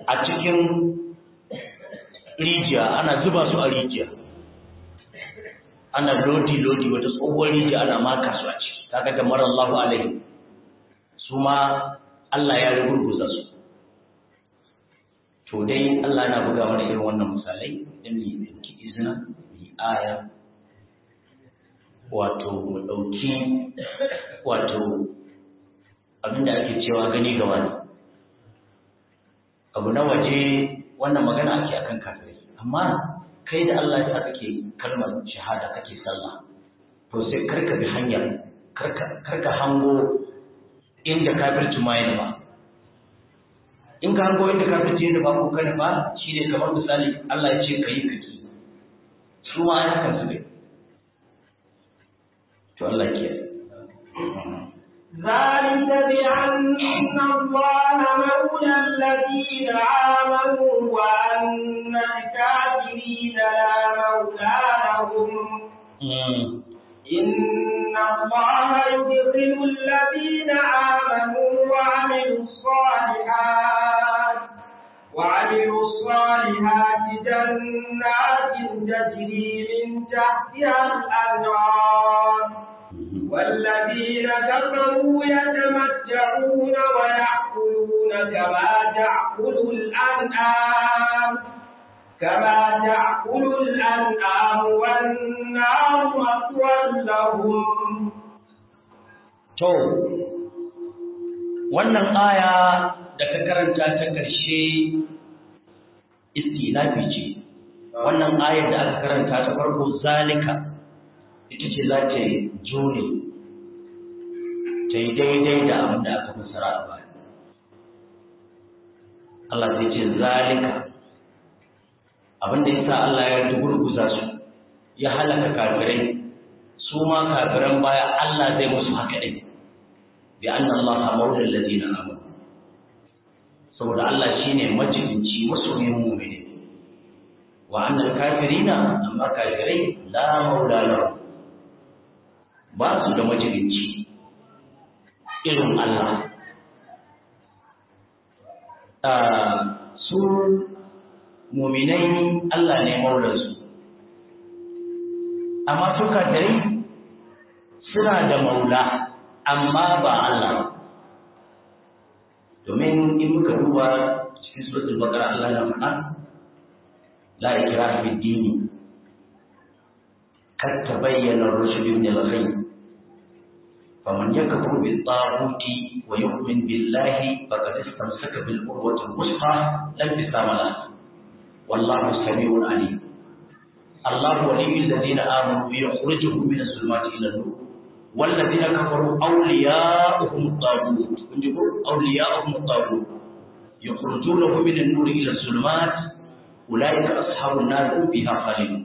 a cikin rijiya ana zuba su a rijiya ana lodi-lodi wata tsohuwar rijiya ana maka su a ciki kaga da mara Allah alaihi su ma Allah ya rugurguza su to dai Allah yana buga mana irin wannan misalai don mu ɗauki izina mu yi aya wato mu ɗauki wato abinda ake cewa gani ga wani abu na waje wannan magana ake akan kafirai amma kai da Allah ya kake kalmar shahada kake sallah to sai karka bi hanyar karka karka hango inda kafirci ma yana ba in ka hango inda kafirci yana ba ko kana ba shine kamar misali Allah ya ce kai kake su ma ai hakan su ne to Allah ke ذلك بأن الله مولى الذين آمنوا وأن الكافرين لا مولى لهم إن الله يدخل الذين آمنوا وعملوا الصالحات وعملوا الصالحات جنات تجري من تحتها الأنهار والذين كفروا يتمتعون ويأكلون كما تأكل الأنعام كما تأكل الأنعام والنار مثوى لهم to wannan aya da ka karanta ta ƙarshe istinafi ce wannan ayar da aka karanta ta farko zalika ita ce za ta jure ta yi daidai da abin da aka fassara a baya Allah zai ce zalika abin da yasa Allah ya gurguza su ya halaka kafirai su ma kafiran baya Allah zai musu haka ɗin bi anna Allah maula allazina amanu saboda Allah shine majibinci masoyin mu'mini wa anna kafirina amma kafirai la maula lahum ba su da majibinci irin Allah su muminai Allah ne maulansu amma su kafirai suna da maula amma ba Allah domin in muka duba cikin suratul baqara Allah na faɗa la ikraha fid dini kad tabayyana ar-rushd min al-ghayb faman yakfur bit-taghut wa yu'min billahi faqad istamsaka bil-urwati al-wuthqa lam tisama laha wallahu samii'un 'alim الله ولي الذين آمنوا يخرجهم من الظلمات إلى النور والذين كفروا أولياؤهم الطاغوت أولياؤهم الطاغوت يخرجونهم من النور إلى الظلمات أولئك أصحاب النار هم فيها خالدون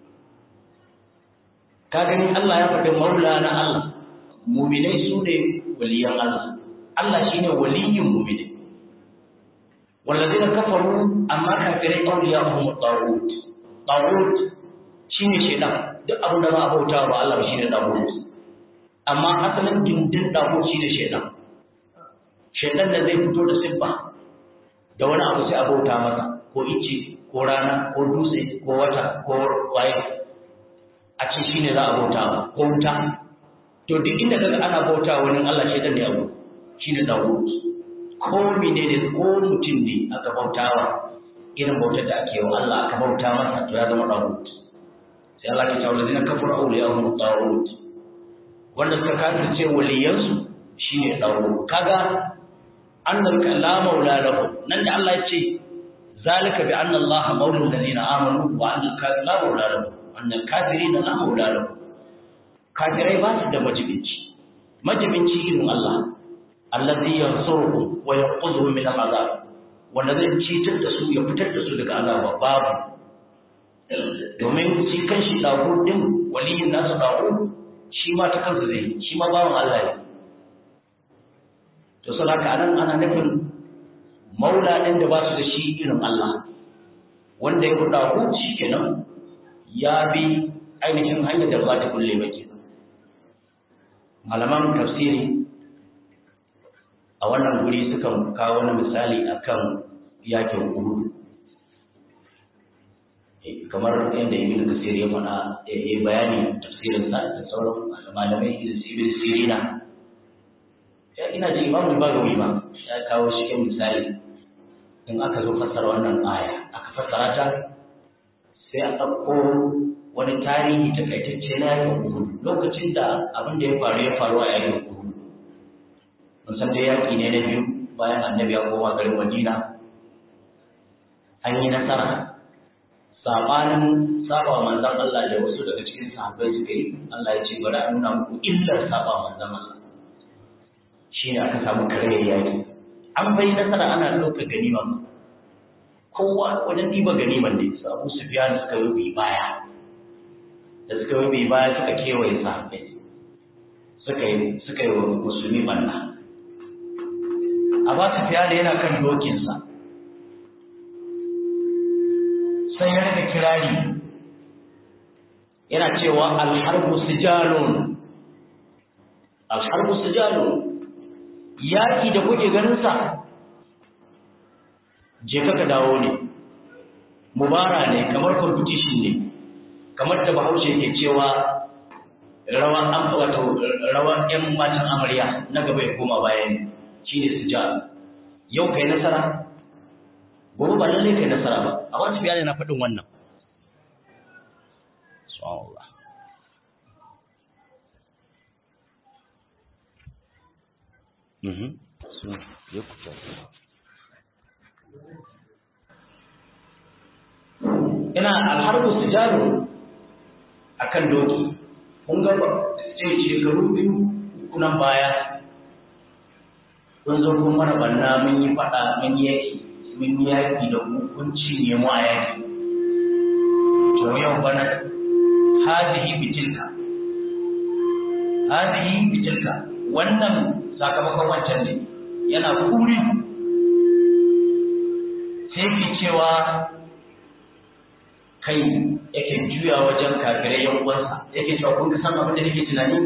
kagani Allah ya faɗi maulana Allah muminai su ne waliyan Allah Allah shine waliyin muminai wallazina kafaru amma kafirai awliya'uhum at-taghut taghut shine shedan duk abin da za a bauta ba Allah ba shine taghut amma asalin dindin taghut shine shedan shedan da zai fito da siffa da wani abu sai a bauta masa ko ice ko rana ko dutse ko wata ko waye a ce shine za a bauta ba ko wuta to duk inda kaga ana bauta wani Allah shedan ne abu shine taghut ko menene ko mutum ne aka bautawa irin bautar da ake wa Allah aka bauta masa to ya zama dawud sai Allah ke cewa ladina kafaru awliyahum dawud wanda suka kafirce waliyansu shine dawud kaga annal la maula lahu nan da Allah ya ce zalika bi anna Allah maula alladhina amanu wa anna al la maula lahu anna al-kafirina la maula lahu kafirai ba su da majibinci majibinci irin Allah allazi yansuruhum wa yanqudhuhum min al-azab wanda zai citar da su ya fitar da su daga azaba babu domin shi kan shi dago din waliyin nasu dago shi ma ta kansa zai shi ma bawan Allah ne to sai haka anan ana nufin maula din da ba su da shi irin Allah wanda ya kuɗa ku shi kenan ya bi ainihin hanyar da ba ta kulle ba kenan malaman tafsiri a wannan guri sukan kawo wani misali akan yakin uhud kamar yadda ibn kasir ya faɗa ya yi bayani tafsirin sa da sauran malamai irin su ibn sirina ya ina ji imamu bagawi ma ya kawo cikin misali in aka zo fassara wannan aya aka fassara ta sai a ɗauko wani tarihi takaitacce na yakin uhud lokacin da abin da ya faru ya faru a yakin uhud mun san dai yaki ne na biyu bayan annabi ya koma garin madina an yi nasara sabanin saba manzan Allah da wasu daga cikin sahabbai suka yi Allah ya ce bari a nuna muku illar saba manzan Allah shi ne aka samu kare yaki an bai nasara ana ɗauka ganima kowa wajen ɗiba ganiman ne su abu su biya suka yi bi baya da suka yi bi baya suka kewaye sahabbai suka yi suka yi wa musulmi banna a ba su fiya da yana kan dokinsa sai ya rika kirari yana cewa alharbu sijalun alharbu sijalun yaki da kuke ganin sa je ka dawo ne mubara ne kamar competition ne kamar da bahaushe ke cewa rawan an wato rawan yan matan amarya na gaba ya koma bayan shine sijal yau kai nasara gobe ba lalle kai nasara ba a wata biya na faɗin wannan subhanallah mhm so ya kuta ina alharbu sijaru akan doki mun ga ce shekaru biyu kunan baya kun zo kun mana banna mun yi faɗa mun yi yaki mun yi yaƙi da hukunci ne mu a yaƙi to yau bana hadihi bitilka hadihi bitilka wannan sakamakon wancan ne yana kuri sai ke cewa kai yake juya wajen kafirai yan uwansa yake cewa kun san abin da nake tunani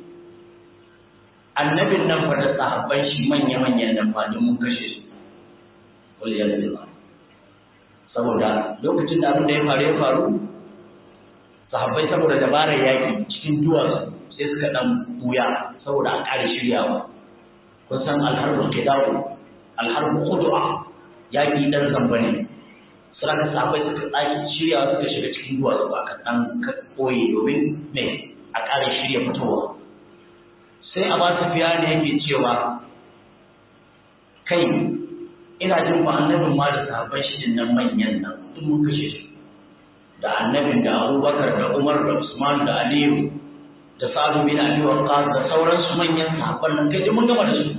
annabin nan fa da sahabban shi manya-manyan nan fa mun kashe su waliyar billah saboda lokacin da abin da ya faru ya faru sahabbai saboda dabarar yaƙi cikin duwatsu sai suka ɗan buya saboda a ƙare shiryawa kun san alharbu kidawu alharbu kudu'a yaƙi ɗan zamba ne suna ka sahabbai suka tsaki shiryawa suka shiga cikin duwatsu ba ka ɗan ɓoye domin me a ƙare shirya fitowa sai a ba su fiya ne yake cewa kai ina jin ba annabin ma da sahabban shi nan manyan nan duk mun kashe su da annabin da abubakar da umar da usman da aliyu da sa'adu bin abi waqqas da sauran su manyan sahabban nan kai mun gama da su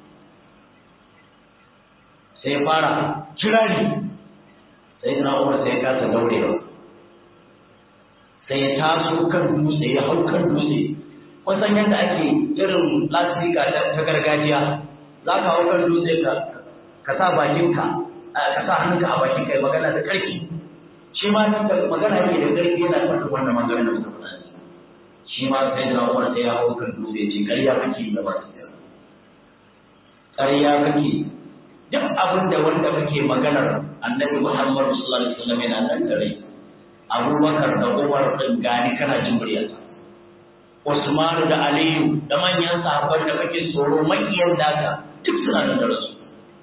sai fara kirari sai na umar sai ka ta daurewa sai ya taso kan dutse ya hau kan dutse wasan yadda ake irin lasifika ta gargajiya za ka hau kan dutse ka ka sa bakinka ka sa hannunka a bakin kai magana da ƙarfi shi ma da magana yake da ƙarfi yana faɗin wannan magana da muka faɗa shi ma sai da Umar sai ya hau kan dutse ce ƙarya kake da ba ƙarya kake duk abin da wanda kake maganar annabi Muhammad sallallahu alaihi wasallam yana nan da rai Abubakar da Umar din gani kana jin muryarsa Usman da Aliyu da manyan sahabban da kake tsoro makiyan daga duk suna nan da rasu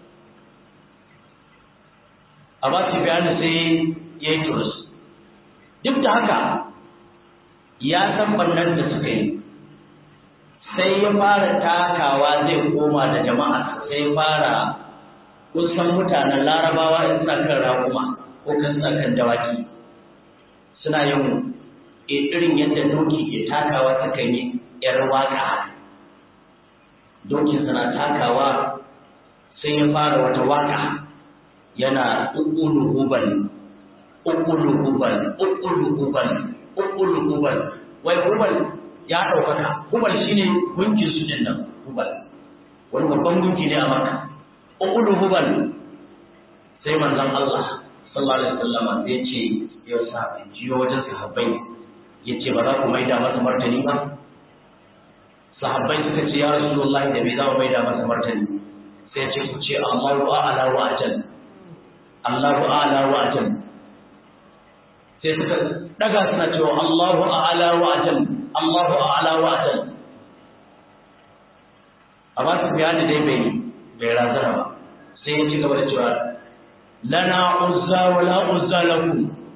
amma Sufyan sai ya yi turus duk da haka ya san bannan da suka yi sai ya fara takawa zai koma da jama'a sai ya fara kusan mutanen larabawa in suna kan raƙuma ko kan suna kan dawaki suna yin irin yadda doki ke takawa sukan yi ‘yar waƙa doki suna takawa sai ya fara wata waƙa yana ukulu hubal ukulu hubal ukulu hubal ukulu hubal wai hubal ya ɗaukaka hubal shine gunkin su din nan hubal wani babban gunki ne a maka ukulu hubal sai manzon Allah sallallahu alaihi wasallam ya ce ya sa jiyo wajen sahabbai ya ce ba za ku maida masa martani ba sahabbai suka ce ya rasulullahi da bai za mu maida masa martani sai ce ku ce Allahu a'ala wa ajal Allahu a'la wa ajal sai suka daga suna cewa Allahu a'la wa ajal Allahu a'la wa ajal amma su bayani dai bai bai razana ba sai ya ci gaba da cewa lana uzza wa la uzza lakum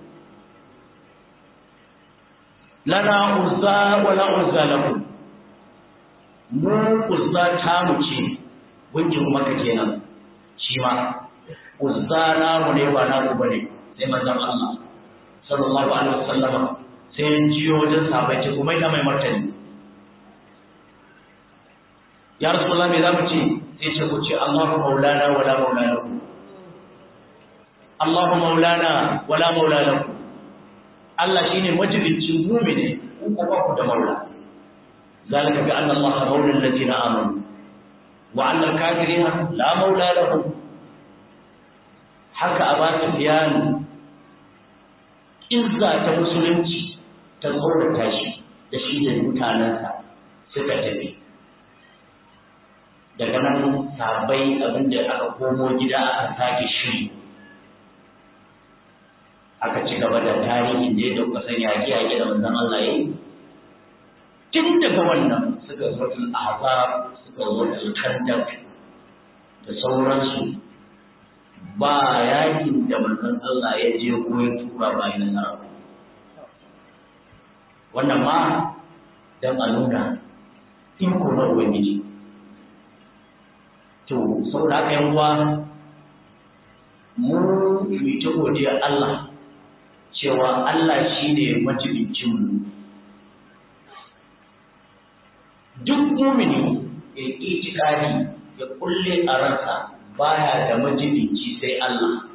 lana uzza wa la uzza lakum mu uzza ta mu ce gungin maka kenan shi ma uzza na mu ne ba na ku bane sai manzon Allah sallallahu alaihi wasallama sai ya jiyo wajen sahabbai ce kuma ina mai martani ya rasulullah me zamu ce sai ce ku ce Allahu maulana wala maulana Allahu maulana wala maulana Allah shine majibincin mu'mini ku ko ba ku da maula zalika bi anna Allah maula alladhina amanu wa anna al-kafirina la maula lahum haka a ba biyani izza ta musulunci ta tsorata shi da shi da mutanensa suka tafi daga nan sabai abinda aka komo gida aka sake shiri aka ci gaba da tarihin da ya dauka san yaƙi yaƙi da manzon Allah ya yi tun daga wannan suka zo ahzab suka zo kandak da sauransu ba yakin da manzon Allah ya je ko ya tura ba yi nasara wannan ma dan a nuna iko na ubangiji to saboda haka yan uwa mu mu ta godiya Allah cewa Allah shine majibincin mu duk mumini ya itikadi ya kulle a ransa baya da majibinci sai Allah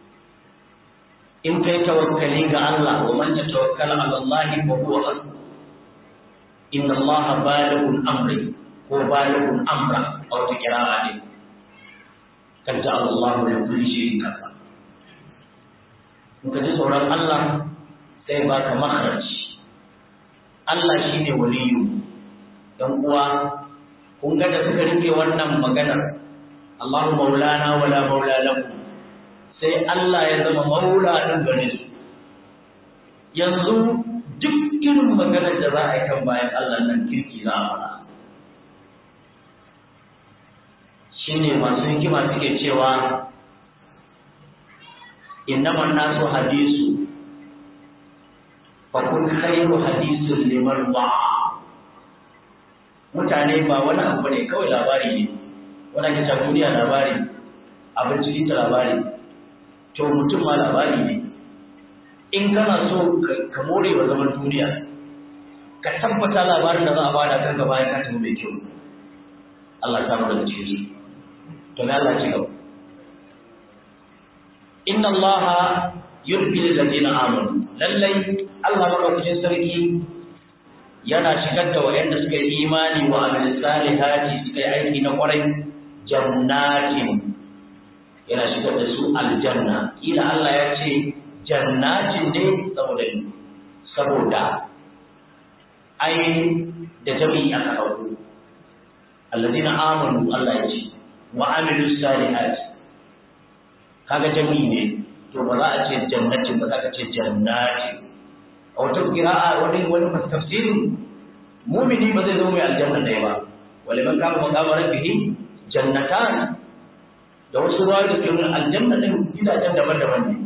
in kai tawakkali ga Allah wa man tawakkala ala Allah fa huwa hasbuh inna Allah balighun amri ko balighun amra aw ta kira'a ne kan ja Allah li kulli shay'in kafa in ka ji tsoron Allah sai baka makharaj Allah shine waliyu dan uwa kun ga da suka rike wannan maganar Allahu maulana wala maula lakum sai Allah ya zama maula din gare su yanzu duk irin maganar da za a yi kan bayan Allah nan kirki za a fara shine masu hikima suke cewa innaman nasu hadisu fa kun khairu hadisun liman ba'a mutane ba wani abu ne kawai labari ne wani ake ta duniya labari abinci ta labari to mutum ma labari ne in kana so ka more wa zaman duniya ka tabbata labarin da za a bada kan gaba ya kata mai kyau Allah ta mu da cikin to me Allah ci gaba inna Allah yurbil ladina amanu lallai Allah madaukakin sarki yana shigar da waɗanda suka yi imani wa amal salihati suka yi aiki na kwarai jannatin yana shigar da su aljanna ila Allah ya ce jannatin ne saboda saboda ai da jami'i aka dauko alladina amanu Allah ya ce wa amilu salihati kaga jami'i ne to ba za a ce jannatin ba za ka ce jannatin a wata kira'a wani wani tafsirin mumini ba zai zama mai aljanna ɗaya ba wale man kama maqama rabbihi jannatan da wasu ruwa da ke nuna aljanna din gidajen daban-daban ne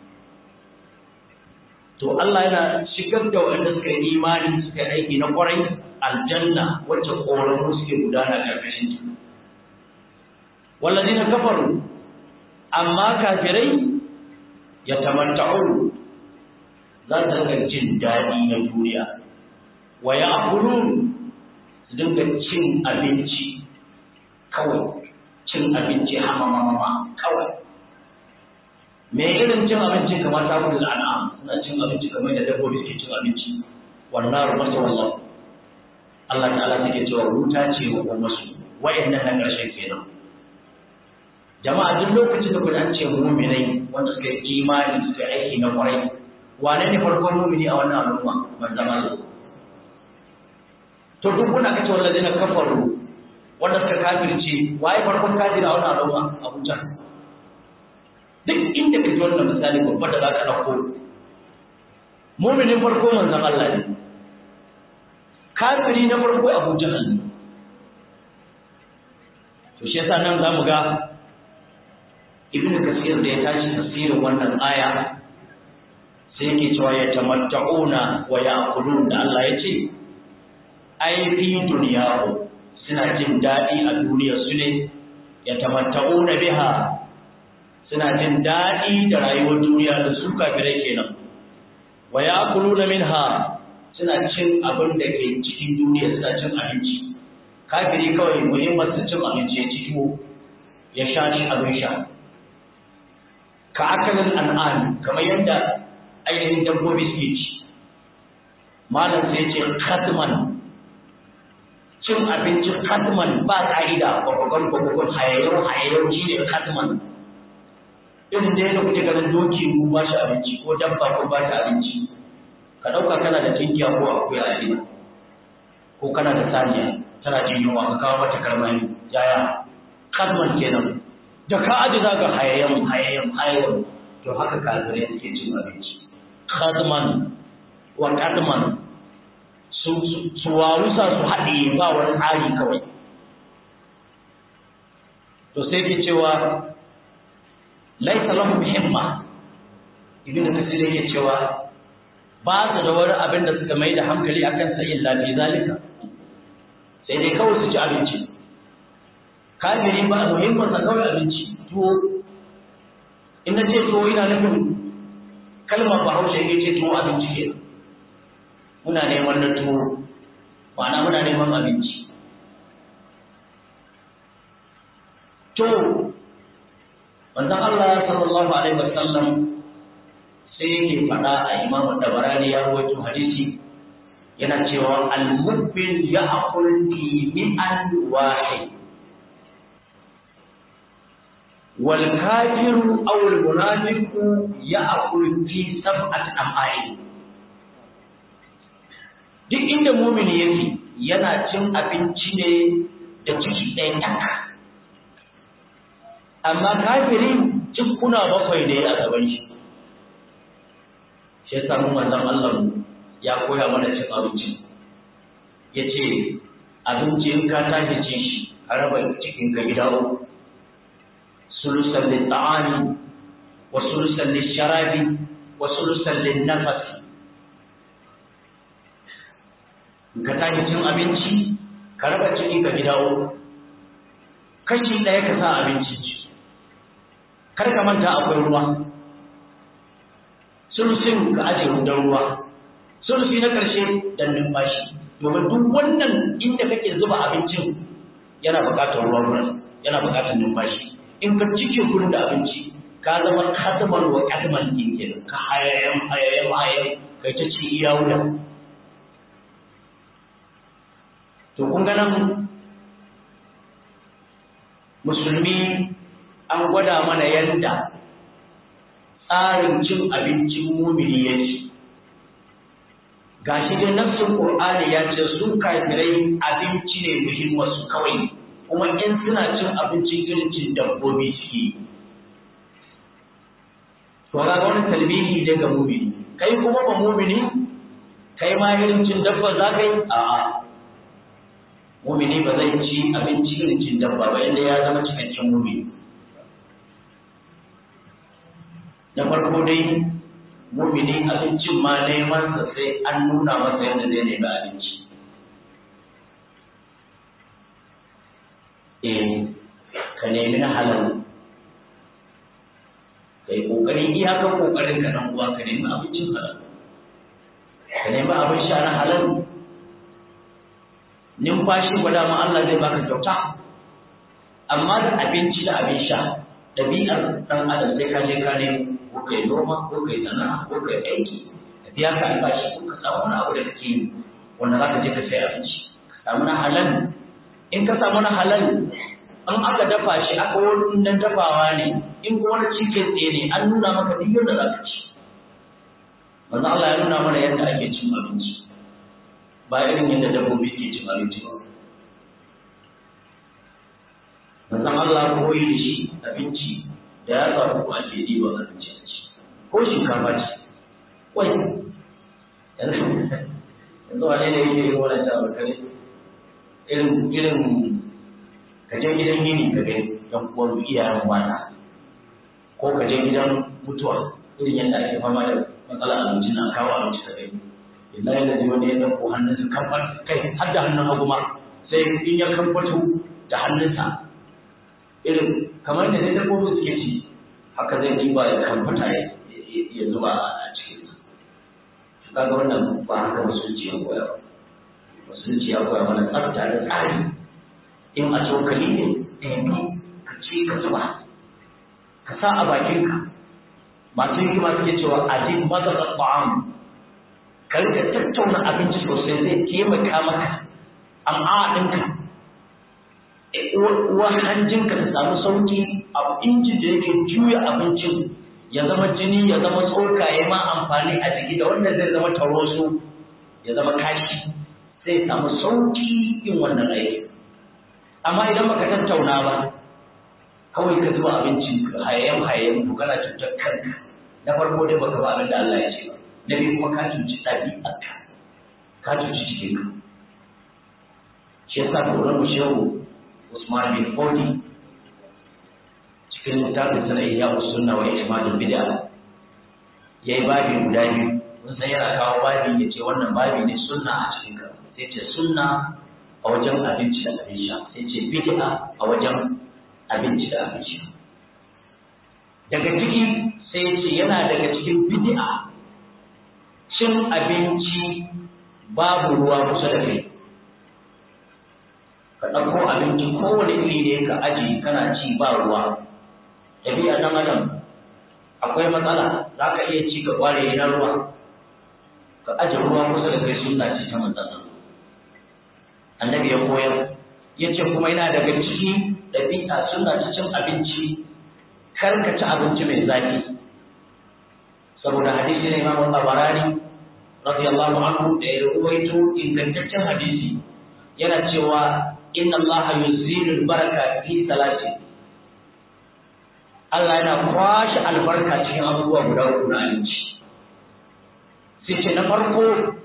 to Allah yana shigar da waɗanda suka yi imani suka yi aiki na kwarai aljanna wacce ƙoramu suke gudana ƙarƙashin ta wallazina kafaru amma kafirai ya tamatta'u za su dinga jin daɗi na duniya wa ya akulun su dinga cin abinci kawai cin abinci hamamama kawai me irin cin abinci kamar ta kudu da an'am suna cin abinci kamar da dabbobi ke cin abinci wannan rumar ta wallah Allah ta'ala take cewa wuta ce wa ummasu wa'annan na ƙarshen kenan jama'a duk lokacin da kuka ce mu'minai wanda suka yi imani suka yi aiki na kwarai wane ne farkon mumini a wannan al'umma manzon Allah to duk kuna kace wallahi na kafaru wanda suka kafirce waye farkon kafiri a wannan al'umma Abu Jahl duk inda ka ji wannan misali babba da za ka ɗauko muminin farko manzon Allah ne kafiri na farko Abu Jahal ne to shi yasa nan zamu ga Ibn Kathir da ya tashi tafsirin wannan aya sai yake cewa ya tamatta'una wa ya'kulun da Allah ya ce ai fi duniyahu suna jin daɗi a duniyar su ne ya tamatta'una biha suna jin daɗi da rayuwar duniya da su kafirai kenan wa ya'kuluna minha suna cin abin da ke cikin duniya suna cin abinci kafiri kawai muhimmar su cin abinci ya ci tuwo ya sha shi abin sha ka akalin an'am kamar yadda ainihin dabbobi suke ci malam sai ce katman cin abinci katman ba ka'ida gwagwagon gwagwagon hayayyau hayayyau shi ne katman irin da yadda kuke ganin doki ku ba shi abinci ko dabba ko ba shi abinci ka ɗauka kana da tinkiya ko akuya a gida ko kana da saniya tana jin yunwa ka kawo mata karmani yaya kadman kenan da ka aji za ga hayayyan hayayyan hayayyan to haka kafirai suke cin abinci kadman wa kadman su su wawusa su haɗe ba wani tsari kawai to sai ke cewa laisa lahum himma ibn kasir yake cewa ba su da wani abin da suka mai da hankali akan sa illa fi zalika sai dai kawai su ci abinci kafiri ba muhimmin sa kawai abinci tuwo in na ce tuwo ina nufin kalmar bahaushe ya ce tuwo abinci ke muna neman na tuwo ma'ana muna neman abinci to manzon Allah sallallahu alaihi wasallam sai yake faɗa a imamu tabarani ya rawaito hadisi yana cewa al-mubbil ya'kul fi mi'an wahid wal kafiru aw al munafiqu ya'kul fi sab'ati am'ain duk inda mumini yake yana cin abinci ne da ciki ɗaya tak amma kafiri cikuna bakwai ne a gaban shi shi yasa mun manzon Allah ya koya mana cin abinci yace abinci in ka tashi cin shi a raba cikin ka gida uku sulusan lil ta'ami wa sulusan lil sharabi wa sulusan lil nafas in ka tashi cin abinci ka raba ciki ka gida uku kashi ɗaya ka sa abinci kar ka manta akwai ruwa sulusin ka aje hudar ruwa sulusi na ƙarshe dan numfashi domin duk wannan inda kake zuba abincin yana buƙatar ruwa wurin yana buƙatar numfashi in ka cike gurin da abinci ka zama kataman wa kataman din kenan ka hayayen hayayen hayayen kai ta ci iya wuya to kun ga nan musulmi an gwada mana yadda tsarin cin abincin mumini yake gashi dai nafsin qur'ani ya ce su kafirai abinci ne muhimmansu kawai kuma in suna cin abincin irin cin dabbobi suke to ga wani talbihi ne ga mumini kai kuma ba mumini kai ma irin cin dabba za ka yi a'a mumini ba zai ci abinci irin cin dabba ba inda ya zama cikakken mumini na farko dai mumini abincin ma neman sa sai an nuna masa yadda zai nemi abinci eh ka nemi na halal kai kokari iyakan kokarin ka nan uwa ka nemi abincin halal ka nemi abin sha na halal numfashi ba dama Allah zai baka kyauta amma da abinci da abin sha ɗabi'ar ɗan adam sai ka je ka nemo ko kai noma ko kai sana'a ko kai aiki ka biya ka albashi ko ka samu wani abu da kake yi wanda za ka je ka sai abinci ka samu na halal in ka samu na halal an aka dafa shi aka wani dan dafawa ne in ko wani cikin tsaye ne an nuna maka duk yadda za ka ci manzo Allah ya nuna mana yadda ake cin abinci ba irin yadda dabbobi ke cin abinci ba manzon Allah koyi da shi abinci da ya samu ko ake yi ba abinci a ci ko shinkafa ce wai yanzu wane ne yake yin wannan shawar kare irin irin ka je gidan gini ka gani yan uwan iyayen mata ko ka je gidan mutuwa irin yadda ake fama da matsala abinci na kawo abinci ka gani illa yana ji wani ya ɗauko hannunsa kamfan kai har da hannun hagu ma sai in ya kamfato da hannunsa irin kamar da dai dabbobin suke ci haka zai ɗiba ya kamfata ya zuba a cikin su kaga wannan ba haka musulunci ya koya ba musulunci ya koya mana tsafta da tsari in a cokali ne ɗaya ka ci ka zuba ka sa a bakinka masu hikima suke cewa ajin mazaka ta'am ka rika tattauna abinci sosai zai taimaka maka amma ɗinka uwar hanjinka ta samu sauki a injin da yake juya abincin ya zama jini ya zama tsoka ya ma amfani a jiki da wanda zai zama taroso ya zama kashi sai samu sauki yin wannan aiki amma idan baka tattauna ba kawai ka zuba abinci hayayyan hayayyan to kana cutar kanka na farko dai baka ba abin da Allah ya ce ba na biyu kuma ka cuci ɗabi'arka ka cuci jikinka shi yasa kauran mu shehu Usman bin Fodi cikin littafin sana iya sunna wa ihmadul bid'a yayi babi guda biyu mun san yana kawo babi ya ce wannan babi ne sunna a cikin ka sai ce sunna a wajen abinci da abin sha sai ce bid'a a wajen abinci da abin sha daga ciki sai ya ce yana daga cikin bid'a cin abinci babu ruwa kusa da kai ka ɗauko abinci kowane iri ne ka aji kana ci ba ruwa ɗabi'a ɗan adam akwai matsala za ka iya ci ka ƙware na ruwa ka aje ruwa kusa da kai sunna ce ta matsala annabi ya koyar ya ce kuma yana daga ciki ɗabi'a suna ta cin abinci kar ka ci abinci mai zafi saboda hadisi ne imamu tabarani radiyallahu anhu da ya ruwaito ingantaccen hadisi yana cewa inna allaha yuzilu baraka fi salati Allah yana kwashe albarka cikin abubuwa guda uku na abinci sai ce na farko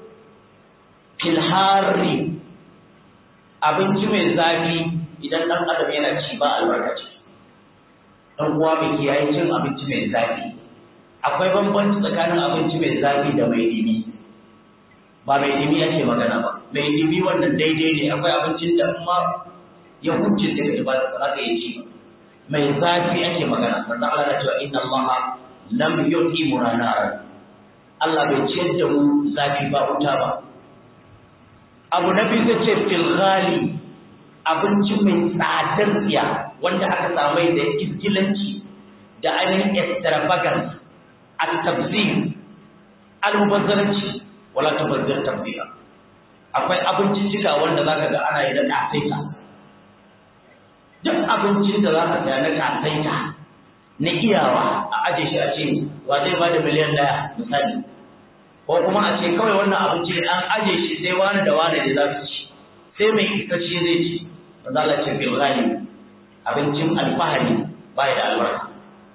filhari abinci mai zafi idan ɗan adam yana ci ba albarka ce ɗan uwa mai kiyaye cin abinci mai zafi akwai bambanci tsakanin abinci mai zafi da mai dimi ba mai dimi ake magana ba mai dimi wannan daidai ne akwai abincin da ma ya huce sai ka ba za ka yi ci mai zafi ake magana wanda Allah na cewa inna Allah lam yuti murana Allah bai ciyar da mu zafi ba wuta ba abu na biyu zai ce fil ghali abinci mai tsadar tsiya wanda aka samai da izgilanci da ainihin extravagance at-tabzir al-mubazzaranci wala tabazzir tabzira akwai abincin cika wanda zaka ga ana yi da kasaita duk abincin da zaka ga na kasaita na iyawa a aje shi a ce wa zai bada miliyan daya misali ko kuma a ce kawai wannan abinci an aje shi sai wani da wani da za su ci sai mai ikaci zai ci ba za a ce bil ghali abincin alfahari ba da albarka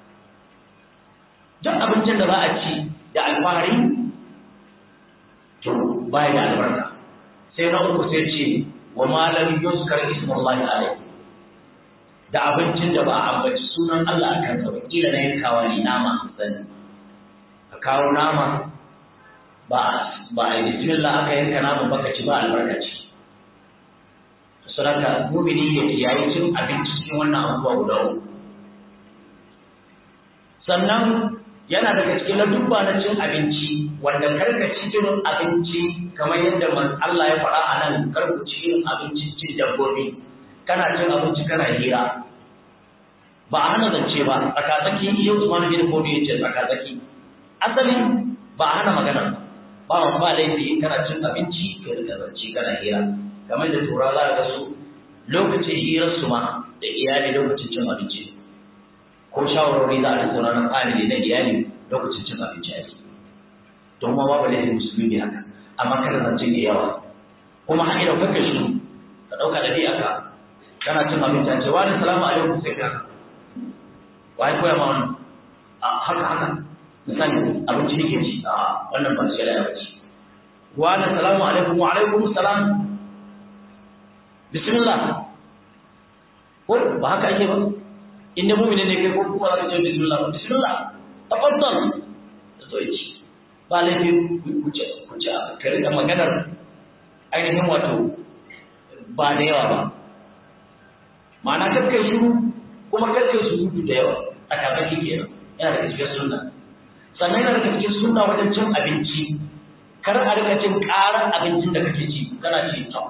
duk abincin da za a ci da alfahari to ba da albarka sai na uku sai ce wa malam yuskar ismullahi alaihi da abincin da ba a ambaci sunan Allah a kansa ba kila na yankawa ne nama sani ka kawo nama ba ba a yi bismillah aka yanka nama baka ci ba albarka ce saboda mumini ya kiyaye cin abinci cikin wannan abubuwa guda uku sannan yana daga cikin ladubba na cin abinci wanda karka ci irin abinci kamar yadda Allah ya faɗa a nan karku ci irin abinci cin dabbobi kana cin abinci kana hira ba a hana zance ba tsakatsaki iya Usman bin Fodi yace tsakatsaki asali ba a hana magana ba ba ba laifi in kana cin abinci ka rika zance kana hira kamar da tura za ga su lokacin hirar su ma da iyali lokacin cin abinci ko shawarwari za a tattauna na family na iyali lokacin cin abinci ake don ma babu laifin musulmi ne haka amma kada zance da yawa kuma har idan kaka shi ka ɗauka da ka kana cin abinci a ce wani salamu alaikum sai ka wai koya ma wannan a haka haka misali abinci ne ke ci a wannan ba shi ya ci wa na salamu alaikum wa alaikum salam bismillah ko ba haka ake ba inda mu'mini ne kai ko kuma za ka ce bismillah bismillah tafaddal da zo ci ba laifin kuce kuce ka rika maganar ainihin wato ba da yawa ba ma'ana kakkai shiru kuma kakkai surutu da yawa a kakaki kenan yana daga cikin sunna sannan yana daga cikin sunna wajen cin abinci kar a rika cin ƙarar abincin da kake ci kana ci ta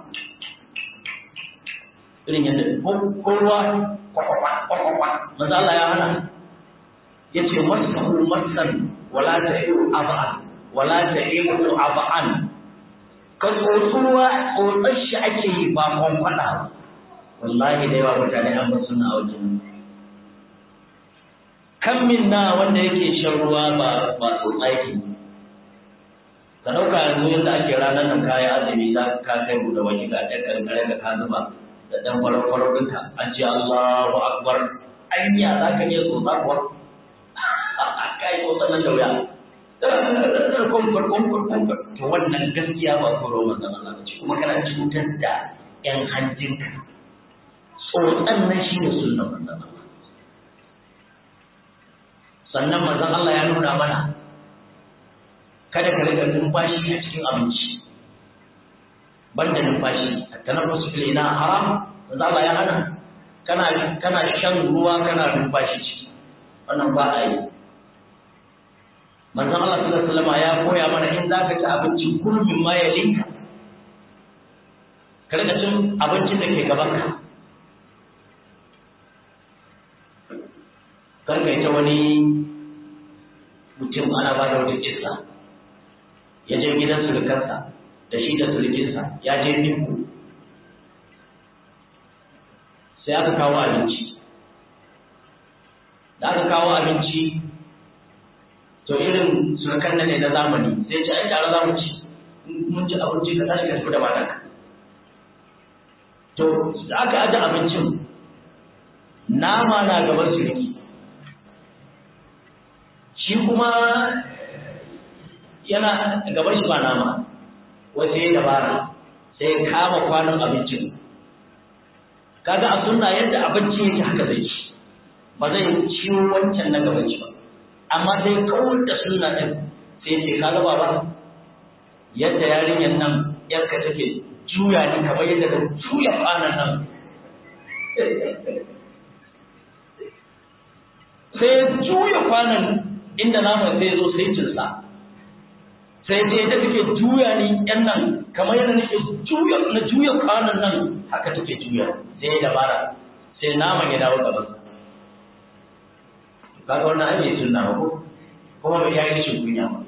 irin yadda ko ruwa kwakwakwa kwakwakwa maza Allah ya hana ya ce masahu masan wala ta iru aba'an wala ta iru aba'an ka tsotsi ruwa tsotsar shi ake yi ba kwankwada wallahi da yawa mutane an basu na wajen kan min na wanda yake shan ruwa ba ba tsotsa yake ka ɗauka yanzu yadda ake ranar nan kayan azumi za ka kai buɗe wani ga ɗan ƙarƙare da ka zuba da ɗan kwarar ɗinka an ce Allahu Akbar anya za ka iya tsotsa kuwa ka yi tsotsa nan da wuya kumfur kumfur kumfur to wannan gaskiya ba koro manzon Allah ba ce kuma kana cutar da ƴan hanjinka tsotsan nan shi ne sunnan manzon Allah sannan manzon Allah ya nuna mana kada ka riga numfashi a cikin abinci banda numfashi at-tanaffus fil ina haram manzon Allah ya hana kana kana shan ruwa kana numfashi ciki wannan ba a yi manzon Allah sallallahu alaihi wasallam ya koya mana in zaka ci abinci kullum ma ya linka ka riga cin abincin da ke gaban ka kar ka ta wani mutum ana ba da wata kissa ya je gidan surukarsa da shi da surukinsa ya je ninku sai aka kawo abinci da aka kawo abinci to irin surukan nan ne na zamani sai ce ai tare za mu ci mun ci abinci ka tashi ka tafi da matanka to da aka aje abincin nama na gaban suruki shi kuma yana gaban shi ba nama wasu ya dabara sai kama kwanon abincin kaga a sunna yadda abinci yake haka zai ci ba zai ciwo wancan na gaban shi ba amma sai kawar da sunna ɗin sai ce kaga baba yadda yarinyar nan yarka take juya ni kamar yadda ta juya kwanan nan sai juya kwanan inda naman sai zo sai cinsa sai dai da take juya ni yan nan kamar yadda nake juya na juya kwanan nan haka take juya sai ya dabara sai naman ya dawo gaban kaga wannan ake sunna ba ko kuma bai yi rashin kunya ba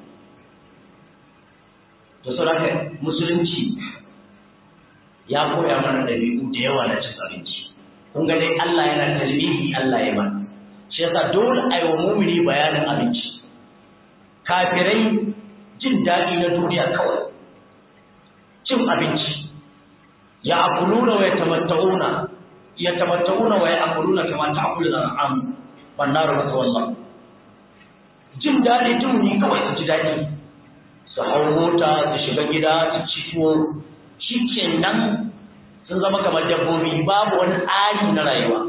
to saboda musulunci ya koya mana dabi'u da yawa na cin abinci kun ga dai Allah yana talbihi Allah ya mana shi yasa dole a yi wa mumini bayanin abinci kafirai jin daɗi na duniya kawai cin abinci ya akuluna wa ya tamatta'una ya tamatta'una wa ya akuluna kama ta akulu da am bannaru mata wallah jin daɗi tuni kawai su ji daɗi su hau mota su shiga gida su ci tuwo shi kenan sun zama kamar dabbobi babu wani tsari na rayuwa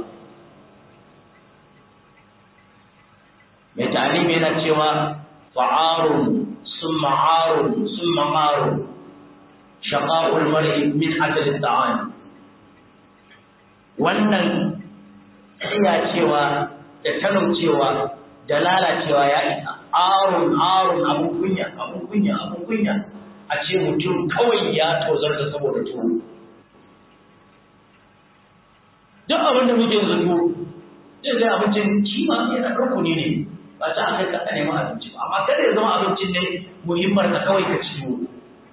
mai talimi yana cewa fa'arun sun ma'arun sun ma'arun shaƙa'ul mar'i min ajalin ta'ani wannan iya cewa da talaucewa da lalacewa ya isa arun arun abun kunya abun kunya abun kunya a ce mutum kawai ya tozar da saboda tuwo duk abin da muke zato zai zai abincin kima yana rukuni ne ba ta aka ka neman abinci ba amma kada ya zama abincin ne muhimmar ka kawai ka ci tuwo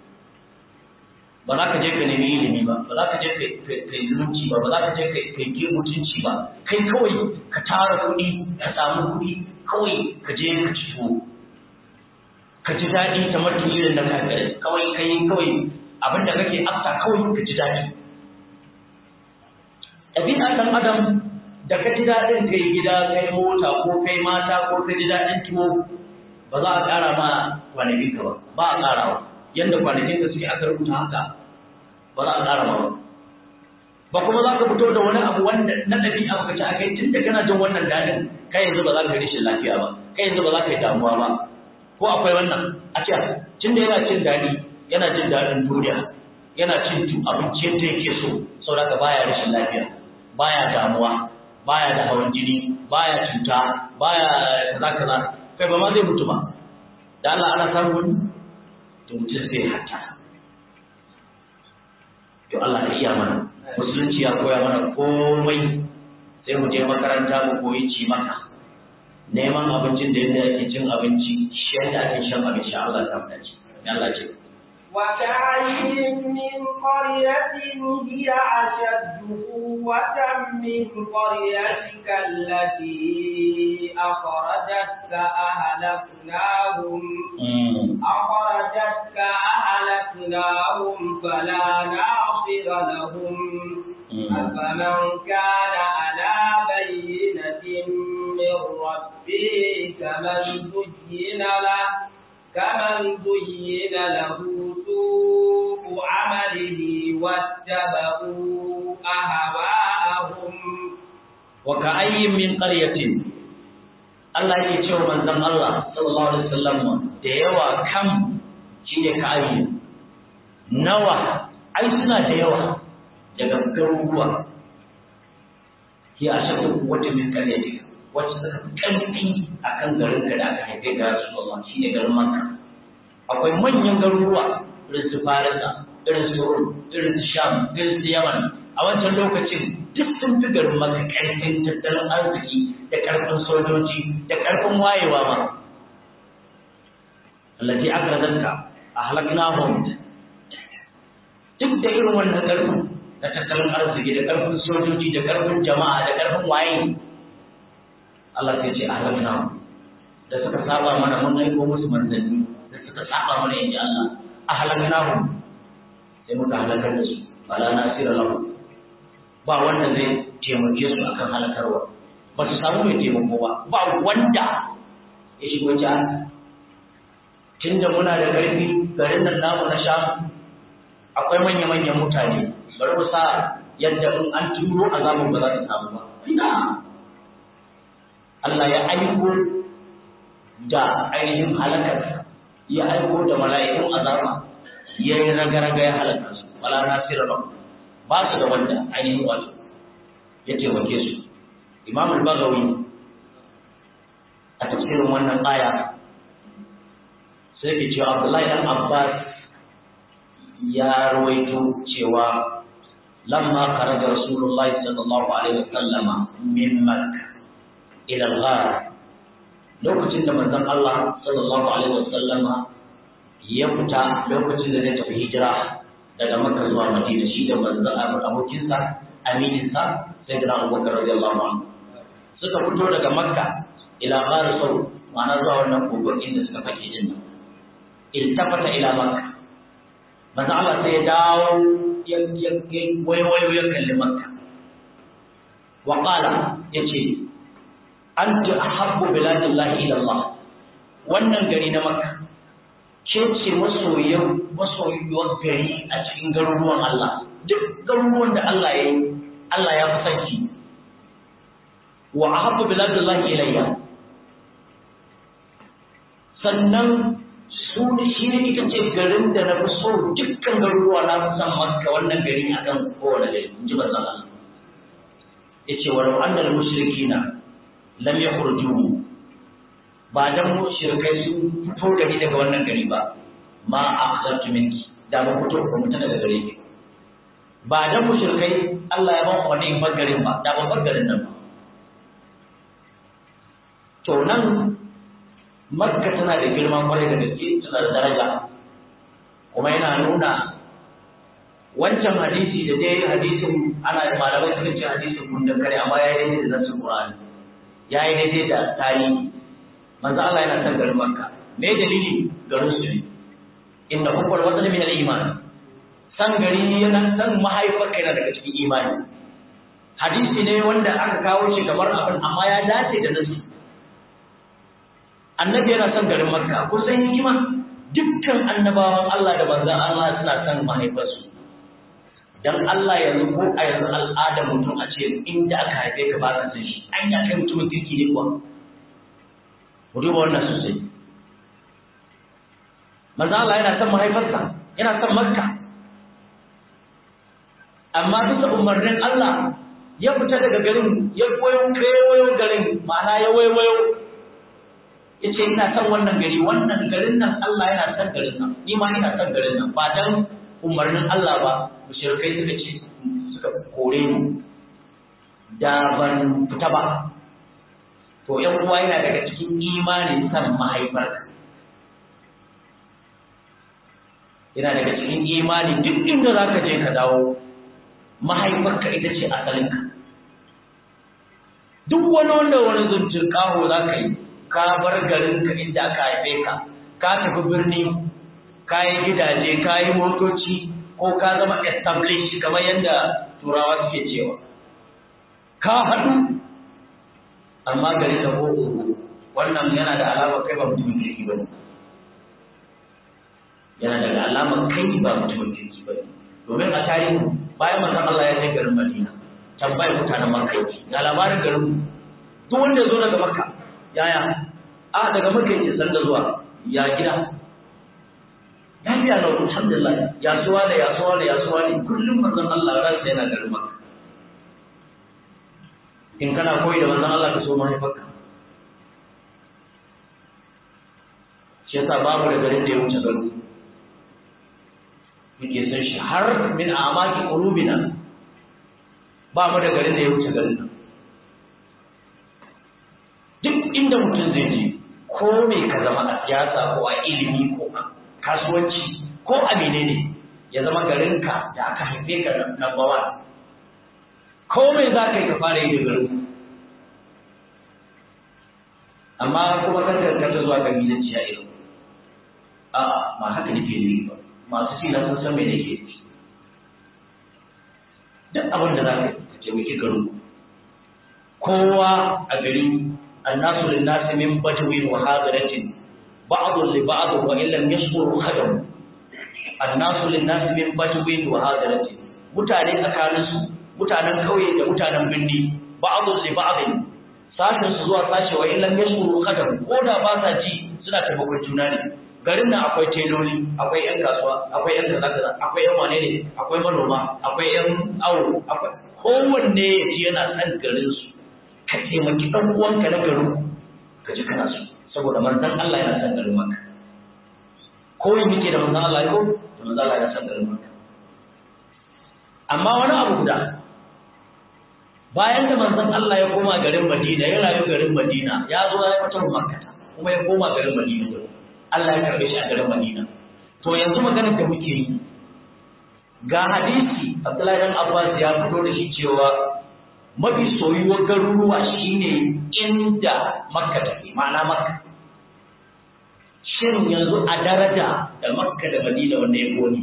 ba za ka je ka nemi ilimi ba ba za ka je ka yi zumunci ba ba za ka je ka yi mutunci ba kai kawai ka tara kuɗi ka samu kuɗi kawai ka je ka ci tuwo ka ji daɗi kamar irin na kafirai kawai kai kawai abin da kake afta kawai ka ji daɗi ɗabi'a ɗan adam da ka ji daɗin kai gida kai mota ko kai mata ko ka ji daɗin tuwo ba za a ƙara ma kwanakin ka ba ba a ƙarawa yadda kwanakin ka suke aka rubuta haka ba za a ƙara ma ba ba kuma za ka fito da wani abu wanda na ɗabi'a ka ci a kai tun da kana jin wannan daɗin kai yanzu ba za ka yi rashin lafiya ba kai yanzu ba za ka yi damuwa ba ko akwai wannan a ce tun da yana cin daɗi yana jin daɗin duniya yana cin abinci yadda yake so saboda baya rashin lafiya baya damuwa baya da hawan jini baya cuta baya kaza kaza kai ba ma zai mutu ba da Allah ana samu wani to mutum zai hatta to Allah ya iya mana musulunci ya koya mana komai sai mu je makaranta mu koyi ci maka neman abincin da yadda ake cin abinci shi yadda ake shan abinci Allah ta fada ci Allah ce وكأين من قرية هي أشد قوة من قريتك التي أخرجتك أهلكناهم أخرجتك أهلكناهم فلا ناصر لهم أفمن كان على بينة من ربه كمن زين له كمن زين له سوء عمله واتبعوا أهواءهم وكأي من قرية Allah yake cewa manzon Allah sallallahu alaihi wasallam da yawa kam shine ka'ayi nawa ai suna da yawa daga garuruwa ki a shaɗin wata min ƙaryatika wacce suka fi ƙarfi a kan garin da aka haife ga Rasulullah shi ne garin Makka. Akwai manyan garuruwa irin su Farisa, irin su Rum, irin su Sham, irin su Yaman. A wancan lokacin duk sun fi garin Makka ƙarfin tattalin arziki da ƙarfin sojoji da ƙarfin wayewa ma. Allati akrazanka a halaknahum duk da irin wannan ƙarfin na tattalin arziki da ƙarfin sojoji da ƙarfin jama'a da ƙarfin waye Allah sai ce ahlakna da suka saba mana mun aiko musu manzanni da suka saba mana inji Allah ahlakna hum sai muka halakar da su bala nasira lahu ba wanda zai taimake su akan halakarwa ba su samu mai taimako ba ba wanda ya shigo ta tunda muna da ƙarfi garin nan namu na sham akwai manya-manyan mutane bari mu sa yadda in an turo azabin ba za ta samu ba ina Allah ya aiko da ainihin halakar ya aiko da mala'ikun azaba ya yi raga-raga ya halaka su wala nasira ba ba su da wanda ainihin wato ya taimake su imam al-bagawi a tafsirin wannan aya sai ke cewa abdullahi dan abbas ya rawaito cewa lamma kharaja rasulullahi sallallahu alaihi wasallama min makkah ila al-ghar lokacin da manzon Allah sallallahu alaihi wasallam ya fita lokacin da zai tafi hijira daga Makka zuwa Madina shi da manzon Allah abokin sa aminin sa sayyidina Abubakar radiyallahu anhu suka fito daga Makka ila ghar saw ma'ana zuwa wannan kogon inda suka fake din nan iltafata ila Makka manzon Allah sai ya dawo ya ya wayo ya kalli Makka wa qala yace anta ahabbu biladillahi ila Allah wannan gari na Makka ce ce masoyan masoyuwar gari a cikin garuruwan Allah duk garuruwan da Allah ya yi Allah ya fi sanki wa ahabbu biladillahi ilayya sannan su ne shi ne ita ce garin da na fi so dukkan garuruwa na fi son Makka wannan gari akan kowane gari in ji manzon Allah yace wa annal mushrikina lam yakhruju ba dan mushrikai sun fito gari daga wannan gari ba ma akhzartu minki da ba fito ko mutum daga gare ki ba dan mushrikai Allah ya ban wani bagarin ba da ba bagarin nan ba to nan makka tana da girman kwarai da gaske tana da daraja kuma yana nuna wancan hadisi da dai hadisin ana malamai suka ce hadisin kun da kare amma ya yi daidai da nasu Qur'ani ya yi daidai da tarihi manzo Allah yana san garin Makka me dalili garin su ne inna hubbul watan min al-iman san gari yana san mahaifar kai na daga cikin imani hadisi ne wanda aka kawo shi kamar abin amma ya dace da nasu annabi yana son garin makka kusan hikima dukkan annabawan Allah da manzan Allah suna son mahaifarsu dan Allah yanzu ko a yanzu al'adar mutum a ce inda aka haife ka ba ka san shi an ya kai mutumin kirki ne kuwa mu duba wannan sosai manzan Allah yana son mahaifarsa yana son makka amma bisa umarnin Allah ya fita daga garin ya koyo kewayo garin ma'ana ya waiwayo ya ce ina son wannan gari wannan garin nan Allah yana son garin nan ni ma ina son garin nan ba dan umarnin Allah ba mushrikai suka ce suka kore ni da ban fita ba to ƴan uwa yana daga cikin imanin san mahaifarka yana daga cikin imani duk inda zaka je ka dawo mahaifarka ita ce asalinka duk wani wanda wani zuncin kaho za ka yi ka bar garinka inda aka haife ka ka tafi birni ka yi gidaje ka yi motoci ko ka zama established kamar yadda turawa suke cewa ka haɗu amma gari da ko wannan yana da alamar kai ba mutumin kirki ba ne yana daga alamar kai ba mutumin kirki ba ne domin a tarihi bayan manzon Allah ya kai garin Madina tambayar mutanen Makka yake ga labarin garin duk wanda ya zo daga Makka yaya a daga Makka yake san da zuwa ya gida ya biya da alhamdulillah ya suwa da ya suwa da ya suwa ne kullum manzon Allah ran sai yana garin Makka in kana koyi da manzon Allah ka so mahaifarka shi yasa babu da garin da ya wuce garin muke san shi har min amaki qulubina ba mu da garin da ya wuce garin nan duk inda mutum zai je ko me ka zama a siyasa ko a ilimi ko a kasuwanci ko a menene ya zama garinka da aka haife ka number one ko me za ka yi ka fara yi da garin amma kuma kan karkata zuwa kabilanci a irin a'a ma haka nake yi ba masu ci na sun san me nake ci duk abin da za ka taimaki garin kowa a gari annasu lin nasi min badwin wa hadiratin ba'dhu li ba'd wa illam yashkuru khadam annasu lin nasi min badwin wa hadiratin mutane tsakanin su mutanen kauye da mutanen birni ba'dhu li ba'd sashin su zuwa sashi wa illam yashkuru khadam ko da ba sa ji suna taimakon juna ne garin nan akwai teloli akwai yan kasuwa akwai yan kaza kaza akwai yan wane ne akwai manoma akwai yan awo akwai kowanne ya ji yana san garin su ka taimaki dan uwanka na garin ka ji kana so saboda manzon Allah yana san garin maka ko yi muke da manzon Allah ko da manzon Allah yana san garin maka amma wani abu guda bayan da manzon Allah ya koma garin Madina ya rayu garin Madina ya zo ya fitar Makka kuma ya koma garin Madina Allah ya karbe shi a garin Madina. To yanzu maganar da muke yi ga hadisi Abdullahi dan Abbas ya fito da shi cewa mafi soyuwar garuruwa shine inda Makka take, ma'ana Makka. Shin yanzu a daraja da Makka da Madina wanda ya koni?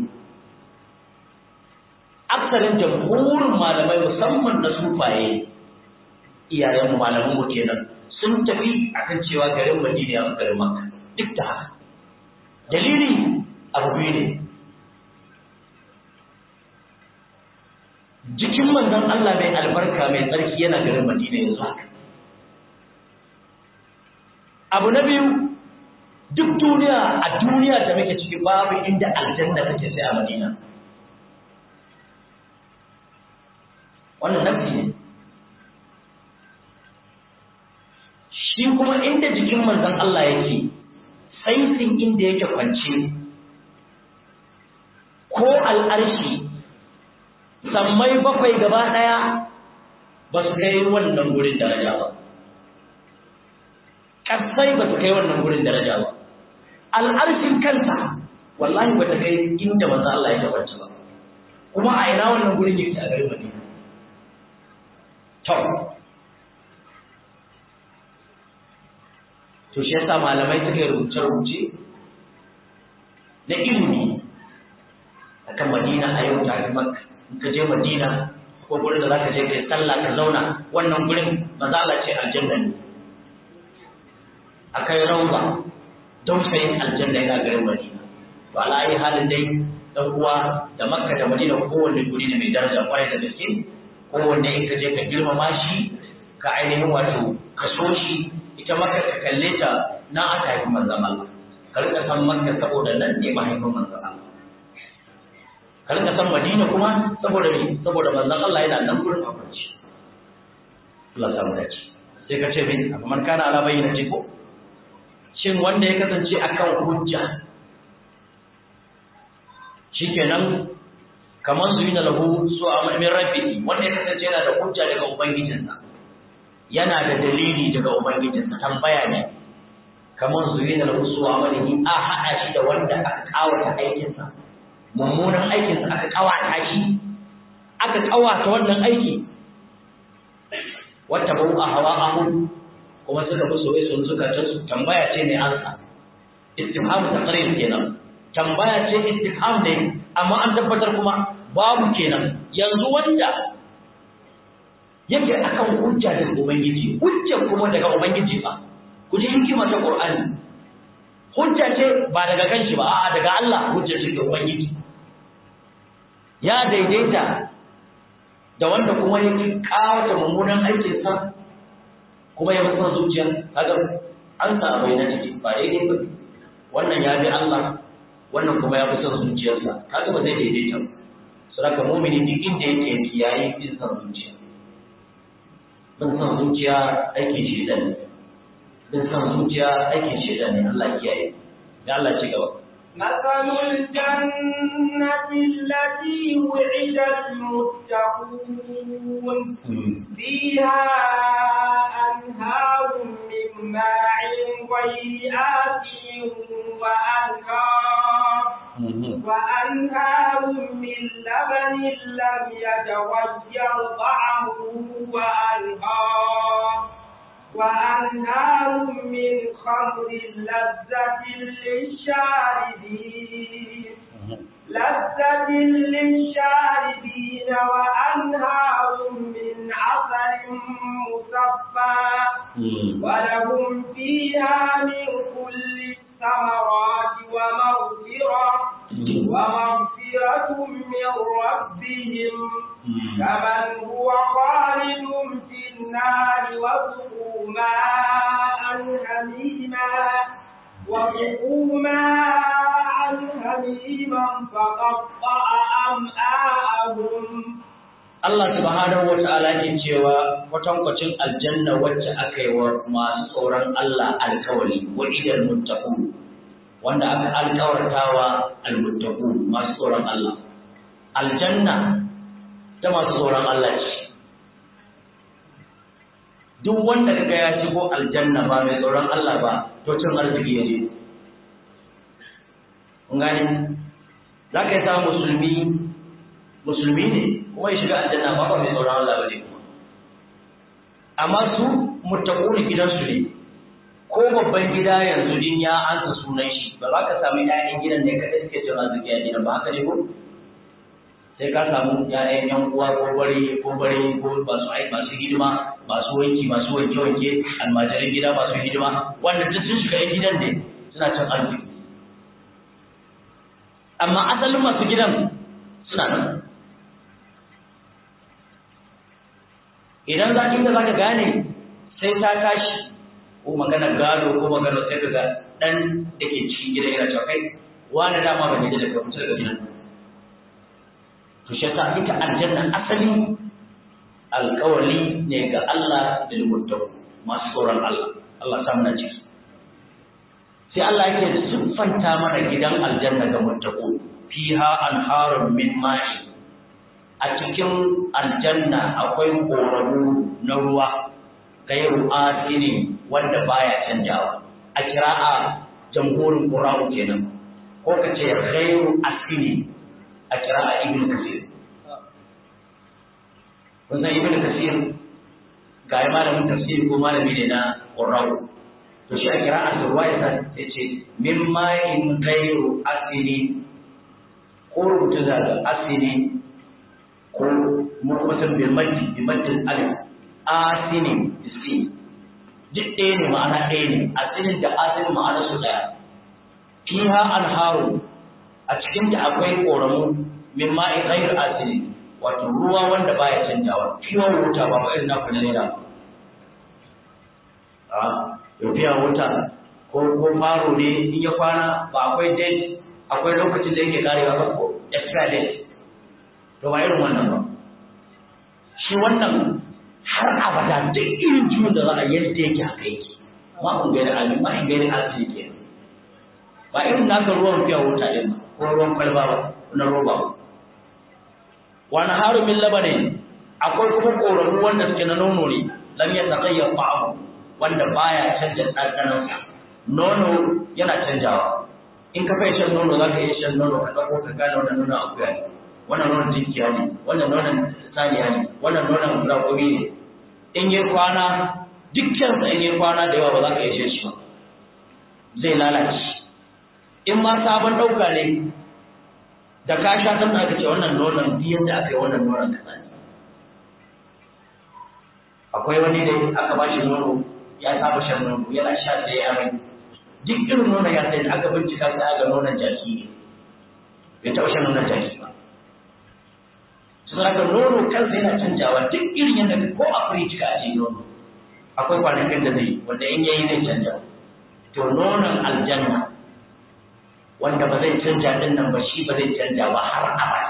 Aksarin jamhurin malamai musamman na sufaye iyayen malaman mu kenan sun tafi akan cewa garin Madina ya fi garin Makka duk da haka dalili abu biyu ne jikin manzon Allah mai albarka mai tsarki yana garin Madina yanzu haka abu na biyu duk duniya a duniya da muke ciki babu inda aljanna take sai a Madina wannan nafi ne shi kuma inda jikin manzon Allah yake saitin inda yake kwance ko al'arshi sammai bakwai gaba ɗaya ba su kai wannan gurin daraja ba ƙasai ba su kai wannan gurin daraja ba al'arshin kansa wallahi ba ta kai inda manzo Allah ya kwance ba kuma a ina wannan gurin yake a garin Madina to to shi yasa malamai suka yi rubuce-rubuce na ilimi akan Madina a yau tare Makka in ka je Madina ko gurin da zaka je kai sallah ka zauna wannan gurin manzo Allah ce aljanna ne akai rauba dausayin aljanna yana garin Madina to ala ayi halin dai dan uwa da Makka da Madina kowanne guri ne mai daraja kwarai da gaske kowanne in ka je ka girmama shi ka ainihin wato ka so shi ita Makka ka kalle ta na aka haifi manzon Allah ka rika san Makka saboda nan ne mahaifin manzon Allah ka rika san Madina kuma saboda me saboda manzon Allah yana nan gurin akwanci Allah samu dace sai ka ce min kamar kana ala bayyana ce ko shin wanda ya kasance akan hujja shikenan kamar zuina lahu su a min rabbi wanda ya kasance yana da hujja daga ubangijinsa yana da dalili daga ubangijinsa tambaya ne kamar zuina lahu su a malihi a haɗa shi da wanda aka kawata aikinsa mummunan aikinsa aka kawata shi aka kawata wannan aiki wata bau a hawa ahu kuma suka fi soye sun suka ta su tambaya ce mai ansa istifham taqrir kenan tambaya ce istifham ne amma an tabbatar kuma babu kenan yanzu wanda yake akan hujja daga ubangiji hujja kuma daga ubangiji ba ku ji hikima ta qur'ani hujja ce ba daga kanshi ba a'a daga Allah hujja ce daga ubangiji ya daidaita da wanda kuma yake kawata mummunan aikinsa kuma ya mutu zuciya kaga an sa bai na ciki ba daidai ba wannan ya bi Allah wannan kuma ya fi son zuciyarsa kaga ba zai daidaita ba saboda mu'mini duk inda yake kiyaye bin son zuciya bin son zuciya aikin shedan ne bin son zuciya aikin shedan ne Allah kiyaye ya Allah ci gaba مثل الجنة التي وعد المتقون فيها أنهار من ماء غير آسن وأنهار وأنهار من لبن لم يتغير طعمه وأنهار وأنهار من خمر لذة للشاربين لذة للشاربين وأنهار من عسل مصفى ولهم فيها من كل الثمرات ومغفرة ومغفرة من ربهم كمن هو خالد في النار وسقوا ماء حميما وسقوا ماء حميما فقطع أمعاءهم Allah subhanahu wata'ala ke cewa kwatankwacin aljanna wacce aka yi wa masu tsoron Allah alkawari wa idal muttaqun wanda aka alkawartawa almuttaqun masu tsoron Allah aljanna ta masu tsoron Allah ce duk wanda kaga ya shigo aljanna ba mai tsoron Allah ba to cin arziki ya je kun gani za ka yi samun musulmi musulmi ne kuma ya shiga aljanna ba ba mai tsoron Allah ba ne kuma amma su muttaquna gidansu ne ko babban gida yanzu din ya ansa sunan shi ba za ka samu ƴaƴan gidan ne kaɗai suke cin arziki a gidan ba haka ne ko sai ka samu ƴaƴan ƴan uwa ko bare ko bare ko masu ai masu hidima masu wanki masu wanke wanke almajirin gida masu hidima wanda duk sun shiga gidan ne suna cin arziki amma asalin masu gidan suna nan idan za inda za ka gane sai ta tashi ko maganar gado ko maganar sai ka ga ɗan da ke cikin gidan yana cewa kai wani dama ba ne da daga mutu daga gidan to shi ta ita aljanna asali alkawali ne ga Allah da mutum masu tsoron Allah Allah samu na ciki sai Allah yake siffanta mana gidan aljanna ga muttaqu fiha anharun min ma'i a cikin aljanna akwai koramu na ruwa gairu asini wanda baya canjawa a kira'a jamhurin qura'u kenan ko ka ce gairu asini a kira'a ibn kasir kun san ibn kasir ga malamin tafsir ko malami ne na qura'u to shi a kira'a ruwaya ta ce min ma'in gairu asini ko rubuta da asini ko mukusan bilmati bimatin alif asinin isi duk ɗaya ne ma'ana ɗaya ne asinin da asinin ma'ana su ɗaya fiha anharu a cikin ta akwai ƙoramu min ma'i ghayr asini wato ruwa wanda baya canjawa fiwa wuta ba ba irin naku na naira a fiya wuta ko ko faro ne in ya kwana ba akwai date akwai lokacin da yake karewa ba ko extra date to ba irin wannan ba shi wannan har abada duk irin ciwon da za a yadda yake haka yake ma kun gaira amin ma in gaira asiri ke ba irin naka ruwan fiya wuta din ko ruwan kwalba ba na roba ba wani haru min labanin akwai kuma ƙoramu wanda suke na nono ne lam ya taƙayyar ba'ahu wanda baya canja ɗanɗanonsa nono yana canjawa in ka fai shan nono za ka iya shan nono ka ɗauko ka gane wannan nonon akuya ne wannan nonon jinkiya ne wannan nonon saniya ne wannan nonon raƙumi ne in yi kwana dukkansa in yi kwana da yawa ba za ka iya shan shi ba zai lalace in ma sabon ɗauka ne da ka sha san aka ce wannan nonon duk yadda aka yi wannan nonon kaza ne akwai wani da aka ba shi nono ya saba shan nono yana sha sai ya mai duk irin nonon ya sai aka bincika sai aka nonon jaki ne bai taɓa shan nonon jaki ba sun haka nono kansa yana canjawa duk irin yadda ko a firiji ka ajiye nono akwai kwanakin da zai wanda in yayi zai canja to nonon aljanna wanda ba zai canja din nan ba shi ba zai canja ba har abada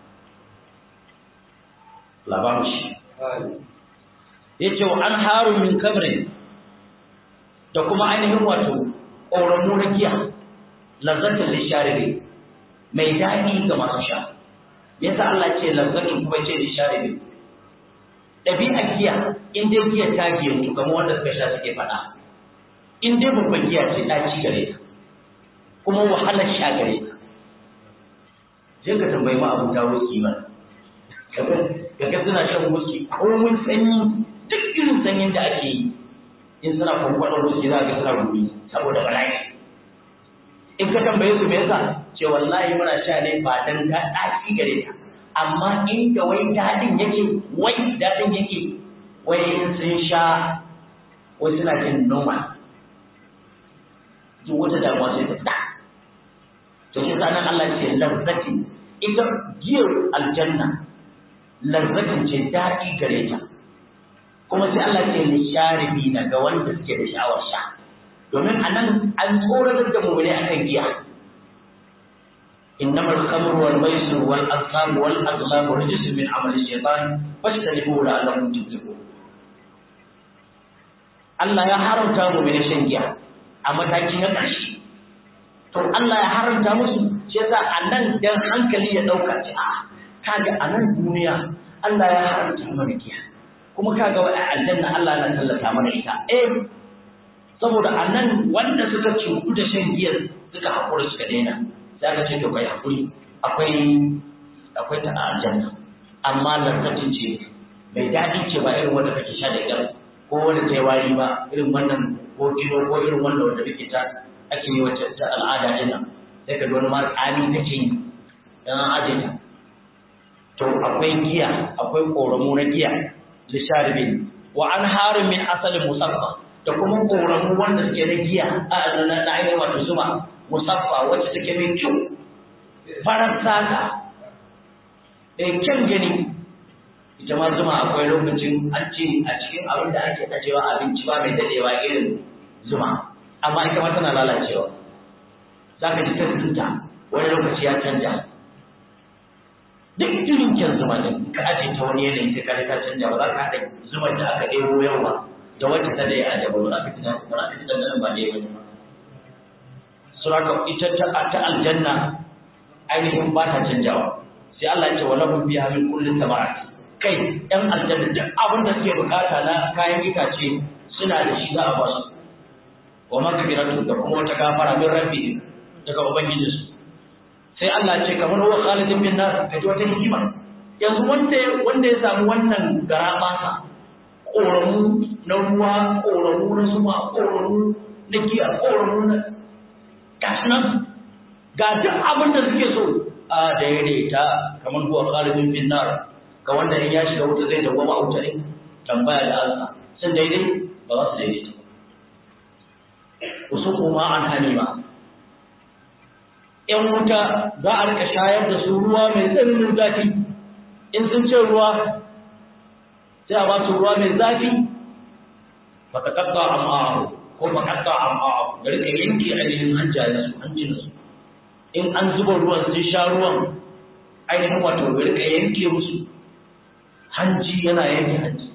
labarin shi ya ce wa an haru min kamrin da kuma ainihin wato ƙoramu na giya lazzatin lisharibi mai daɗi ga masu sha yasa Allah ce lazzatin kuma ce lisharibi ɗabi'a giya in dai giya ta giyantu kamar wanda suka sha suke faɗa in dai babban giya ce ɗaci gare ta kuma wahalar sha gare ta je ka tambayi ma abu dawo kimar kaga suna shan wuski komin sanyi duk irin sanyin da ake yi in suna kwankwaɗar wuski za ka suna gumi saboda bala'i in ka tambaye su me yasa ce wallahi muna sha ne ba dan ta ɗaci gare ta amma inda wai daɗin yake wai daɗin yake wai in sun sha wai suna jin noma duk wata damuwa sai ta fita to shi sa nan Allah ce lazzati ita giyar aljanna lazzatin ce daɗi gare ta kuma sai Allah ce ni sharibi na ga wanda suke da sha'awar sha domin a nan an tsoratar da mu ne akan giya إنما الخمر والميسر والأنصاب والأزلام رجس من عمل الشيطان فاجتنبوه لعلكم تفلحون Allah ya haramta mu mai shan giya a mataki na ƙarshe to Allah ya haramta musu shi yasa a nan dan hankali ya dauka ce a kaga a nan duniya Allah ya haramta mana giya kuma kaga wa aljanna Allah na tallata mana ita eh saboda a nan wanda suka cutu da shan giyar suka haƙura suka daina za ka ce to kai haƙuri akwai akwai ta aljanna amma lantarkin ce mai daɗi ce ba irin wanda kake sha da ita ko wanda ta yi wari ba irin wannan ko kilo ko irin wanda wanda kake ta ake yi wacce ta al'ada din nan sai ka wani ma tsami take yi dan aje ta to akwai giya akwai koramu na giya lisharibin wa an harin min asalin musaffa da kuma koramu wanda suke na giya a na na ainihin wato zuma musaffa wacce take mai kyau farar saka eh kyan gani ita ma zuma akwai lokacin an ce a cikin abin da ake ajewa abinci ba mai dadewa irin zuma amma ita ma tana lalacewa za ka ji ta tuta wani lokaci ya canja duk irin kyan zuma din ka aje ta wani yanayi sai ka ta canja ba za ka haɗa zuman da aka ɗebo yau ba da wacce ta da ya aje ba za ka ji ba za ka ji dandanan ba ɗaya ba ne suraka ita ta ta aljanna ainihin ba ta canjawa sai Allah ya ce wa lahum fiha min kulli thamarati kai ɗan aljanna duk abin da suke bukata na kayan itace suna da shi za a ba su wa magfiratu da kuma wata gafara min rabbi daga ubangiji su sai Allah ce kamar wa khalidin bin nar ka ji wata hikima yanzu wanda wanda ya samu wannan garabasa koramu na ruwa koramu na suma koramu na giya koramu na gashi nan ga duk abin da suke so a daidaita kamar huwa khalidin bin nar ga wanda in ya shiga wuta zai dawwama a wuta ne tambaya da ansa sun daidai ba za su daidaita wasu kuma an hamima ‘yan wuta za a rika shayar da su ruwa mai tsananin zafi in sun ce ruwa sai a ba su ruwa mai zafi ba ta kakka am'a'ahu ko ba kakka am'a'ahu da rika yanke ainihin hanjayen su hanjin su in an zuba ruwan sun sha ruwan ainihin wato da rika yanke musu hanji yana yanke hanji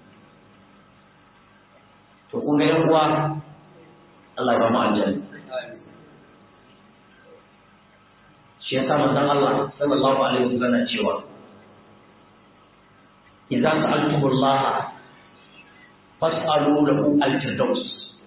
to kun ga yan uwa Allah ya ba mu aljanna shi yasa manzon Allah sallallahu alaihi wasallam cewa idza sa'altumullah fas'alu lahu al-firdaus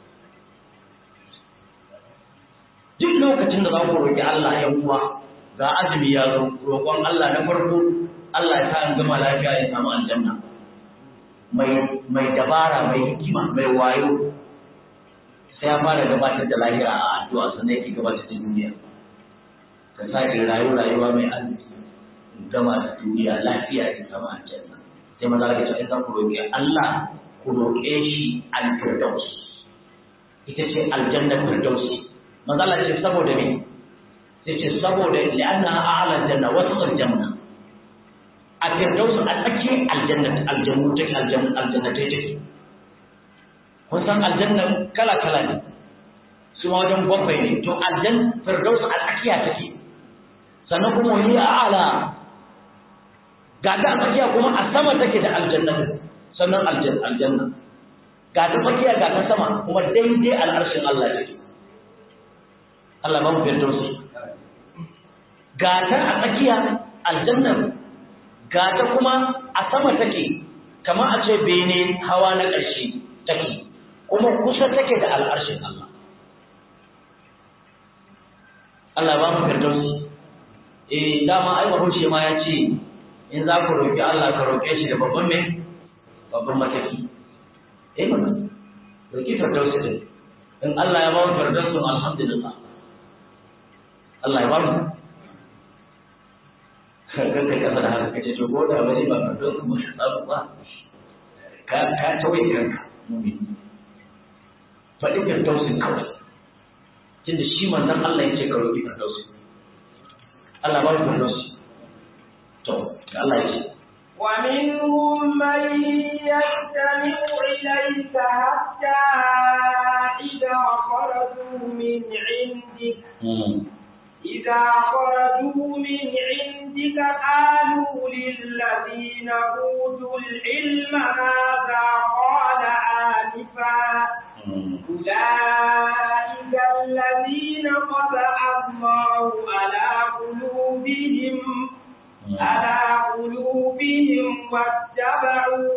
duk lokacin da za ku roki Allah ya uwa ga azumi ya zo roƙon Allah na farko Allah ya sa an gama lafiya ya samu aljanna mai mai dabara mai hikima mai wayo sai ya fara gabatar da lahira a addu'a sannan yake gabatar da duniya ka sake rayu rayuwa mai arziki gama da duniya lafiya ya samu aljanna sai maza ka ce in ku roƙi Allah ku roƙe shi al-firdaus ita ce aljanna firdausi maza Allah ce saboda me sai ce saboda li'anna a'la janna wasu aljanna a firdaus a tsakiyar aljanna aljannu take aljanna aljanna take kun san aljanna kala kala ne su ma wajen bakwai ne to aljan firdaus a tsakiya take sannan kuma wani a'la ga ta tsakiya kuma a sama take da aljanna sannan aljanna ga ta tsakiya ga ta sama kuma daidai al'arshin Allah take Allah ba mu firdausi ga ta a tsakiya aljanna ga ta kuma a sama take kamar a ce bene hawa na ƙarshe take kuma kusa take da al'arshin Allah Allah ba mu firdausi eh dama ai bahaushe ma ya ce in za ku roƙi Allah ka roƙe shi da babban mai babban mataki eh mana roƙi firdausi din in Allah ya ba mu firdausi alhamdulillah Allah ya ba mu kan kai kasa da haka kace to ko da wani ba firdausi mu shi tsabu ba ka ka tawaye kanka mumin faɗi firdausi kawai tunda shi manzon Allah ya ce ka roƙi firdausi Allah ba mu firdausi to Allah ya ce ومنهم من يستمع إليك حتى إذا خرجوا من عندك إذا خرجوا من عندك قالوا للذين أوتوا العلم ماذا قال آنفا أولئك الذين طبع الله على قلوبهم على قلوبهم واتبعوا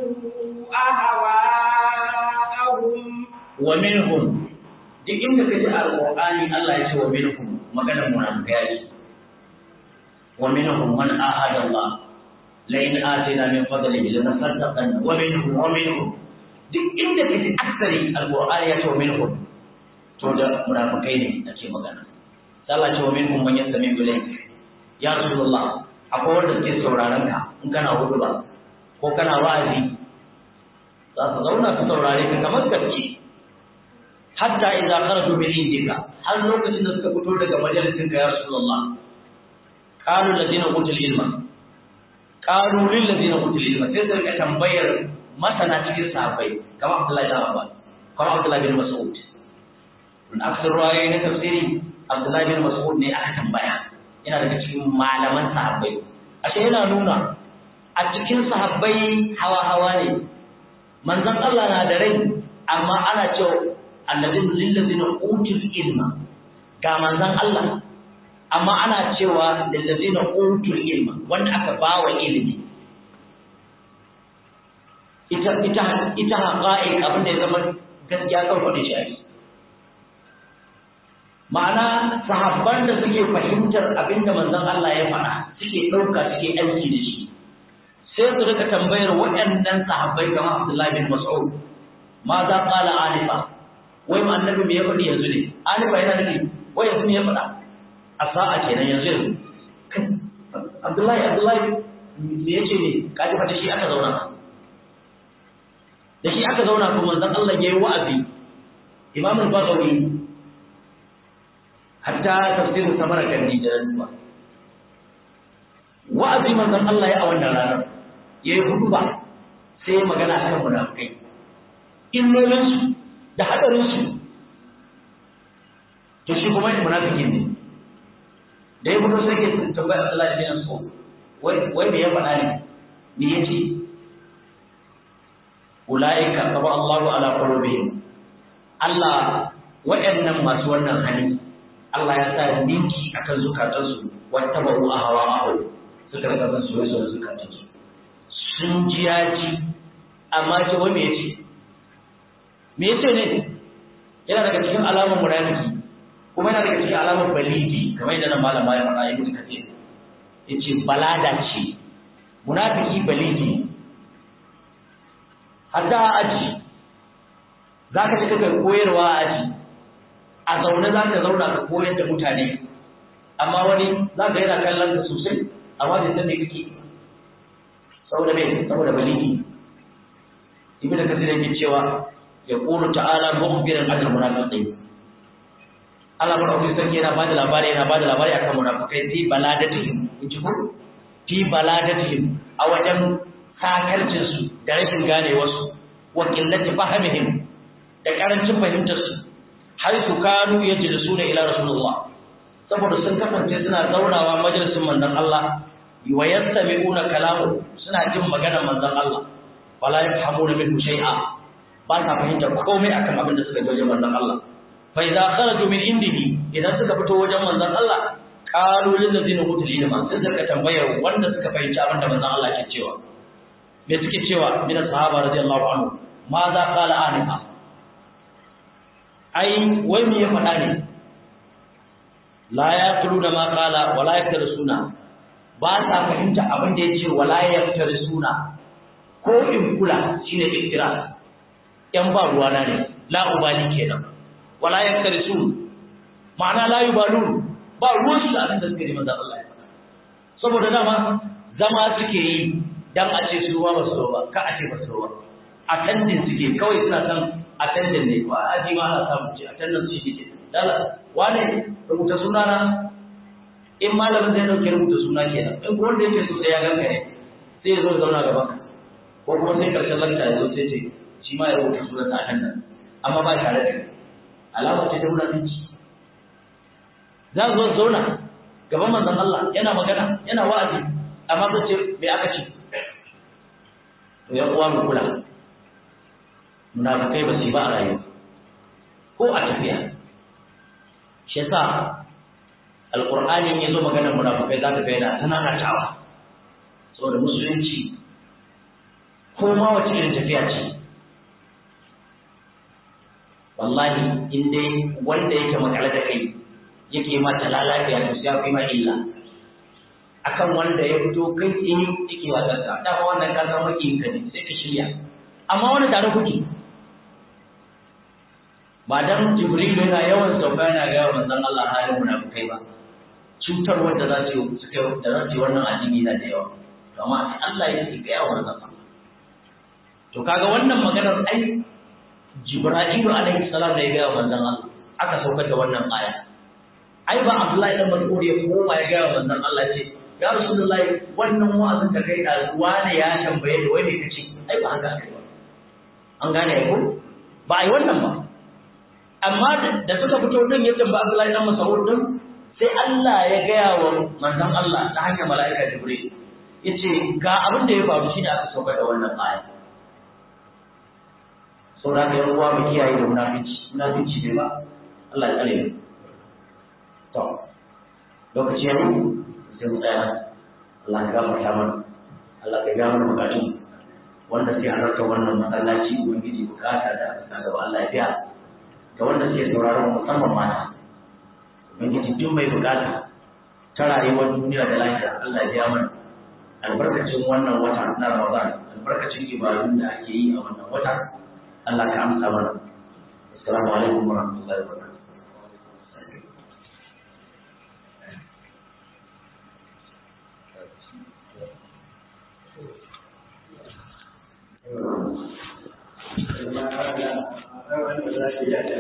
أهواءهم ومنهم duk inda kaji alqur'ani Allah ya ce wa minhum maganar munafikai wa minhum man ahada Allah la in atina min fadlihi lanasaddaqanna wa minhum wa minhum duk inda kaji aksari alqur'ani ya ce wa minhum to da munafikai ne ake magana Allah ce wa minhum man yastami ilayk ya rasulullah akwai wanda suke sauraron ka in kana hudu ba ko kana wa'azi za su zauna su saurare ka kamar gaske hatta idza kharaju min indika har lokacin da suka fito daga majalisin ka ya rasulullah qalu ladina utul ilma qalu lil ladina utul ilma sai su rika tambayar masana cikin sahabbai kamar Abdullahi bin Abbas kamar Abdullahi bin Mas'ud in aksar ruwayoyi na tafsiri Abdullahi bin Mas'ud ne aka tambaya yana daga cikin malaman sahabbai ashe yana nuna a cikin sahabbai hawa-hawa ne manzon Allah na da rai amma ana cewa alladin lillazina utul ilma ga manzon Allah amma ana cewa lillazina utul ilma wanda aka bawa ilimi ita ita ita haqa'iq abin da ya zama gaskiya kan faɗi shi ake ma'ana sahabban da suke fahimtar abin da manzon Allah ya faɗa suke ɗauka suke aiki da shi sai su rika tambayar waɗannan sahabbai kamar Abdullahi bin Mas'ud ma za qala alifa wai ma annabi me ya faɗi yanzu ne alifa yana nufi wai yanzu me ya faɗa a sa'a kenan yanzu yanzu Abdullahi Abdullahi me yace ne kaji fa da shi aka zauna da shi aka zauna kuma manzon Allah yayi wa'azi Imam al-Baghawi hatta tafsirin samara kan da duba wa'azi manzon Allah ya a wannan ranar yayi hutuba sai magana akan munafikai illolin su da hadarin su to shi kuma munafiki ne da ya fito sai ke tambaya Allah da bin so wai wai me ya faɗa ne me yace ulaika taba Allahu ala qulubihim Allah wa'annan masu wannan hali Allah ya sa ninki akan zukatansu wata ba'u a hawa ma'au suka rika bin soyayya zukatansu sun ji ya ji amma ce wai me yace me yace ne yana daga cikin alamar munafiki kuma yana daga cikin alamar baligi kamar yadda nan malama ya faɗa ibnu kathir yace balada ce munafiki baligi hatta a aji zaka ci kaka koyarwa a aji a zaune za ka zauna ka koyar da mutane amma wani za ka yana kallon ka sosai amma bai san me kake saboda me saboda baligi ibn kasir yake cewa ya qulu ta'ala mukhbiran an munafiqin Allah madaukakin sarki yana bada labari yana bada labari akan munafikai fi baladatihim inji ko fi baladatihim a wajen sakarcin su da rashin ganewar su wa qillati fahmihim da karancin fahimtar su har su kanu yajlisuna ila rasulullah saboda sun kasance suna zaunawa majalisin manzon Allah wa yastami'una kalamu suna jin maganar manzon Allah wala yafhamuna minhu shay'a ba sa fahimta komai akan abin da suka ji wajen manzon Allah fa idza kharaju min indihi idan suka fito wajen manzon Allah qalu lil ladina utul ilma sai suka tambaya wanda suka fahimci abin da manzon Allah ke cewa me suke cewa min sahaba radiyallahu anhu ma za qala anifa ai wai me ya faɗa ne la yaquluna ma qala wala yaktarusuna ba sa fahimta abin da yace wala yaktarusuna ko in kula shine iktira yan ba ruwana ne la ubali kenan wala yaktarisu ma'ana la yubalun ba ruwan su abin da suke neman Allah ya faɗa saboda dama zama suke yi dan a ce su ba su ba ka a ce ba su ba attending suke kawai suna san attending ne ba aji ma ana samu ce attendance shi ke dala wane rubuta suna na in malamin zai dauke rubuta suna kenan in ko wanda yake so sai ya ganka ne sai ya zo zauna gaban ka ko kuma sai karshen lakta ya zo sai ce shi ma ya rubuta sunan ta attendance amma ba tare da alama ce ta munafici za zo zauna gaban manzon Allah yana magana yana wa'azi amma zai ce me aka ce to ya uwa mu kula munafikai ba su yi ba a rayuwa ko a tafiya shi yasa alqur'ani ya zo maganar munafikai za ka ga yana tananatawa saboda musulunci ko ma wace irin tafiya ce wallahi in dai wanda yake makale da kai yake ma ta lalafiya to sai ya fi ma illa akan wanda ya fito kai in yake wasan ka da wannan ka san maki ka ne sai ka shirya amma wani tare kuke ba dan jibril yana yawan sauka yana ga manzon Allah halin munafikai ba cutar wanda za su suka da za su wannan addini na da yawa amma Allah ya ce ga yawan manzon to kaga wannan maganar ai Jibra'ilu alaihi salam da ya gaya manzon Allah aka saukar da wannan aya ai ba Abdullahi dan Mas'ud ya koma ya gaya manzon Allah ce ya Rasulullahi wannan wa'azin da kai da wani ya tambaye da wai me kace ai ba haka aka yi ba an gane ko ba ai wannan ba amma da suka fito din ya tambaya Abdullahi dan Mas'ud din sai Allah ya gaya wa manzon Allah ta hanyar mala'ika Jibril yace ga abin da ya faru shine aka saukar da wannan aya saboda ka yan uwa mu kiyaye da munafici munafici ne ba Allah ya tsare mu to lokaci ya yi sai mu tsaya Allah ya gafarta mana Allah ya ga mana bukatu wanda sai halarta wannan masallaci ubangiji bukata da aka gaba Allah ya biya ga wanda suke sauraron musamman mata ubangiji duk mai bukata ta rayuwar duniya da lafiya Allah ya biya mana albarkacin wannan wata na Ramadan albarkacin ibadun da ake yi a wannan wata Allah ka amsa mana. Assalamu alaikum wa rahmatullahi wa barakatuh. sujada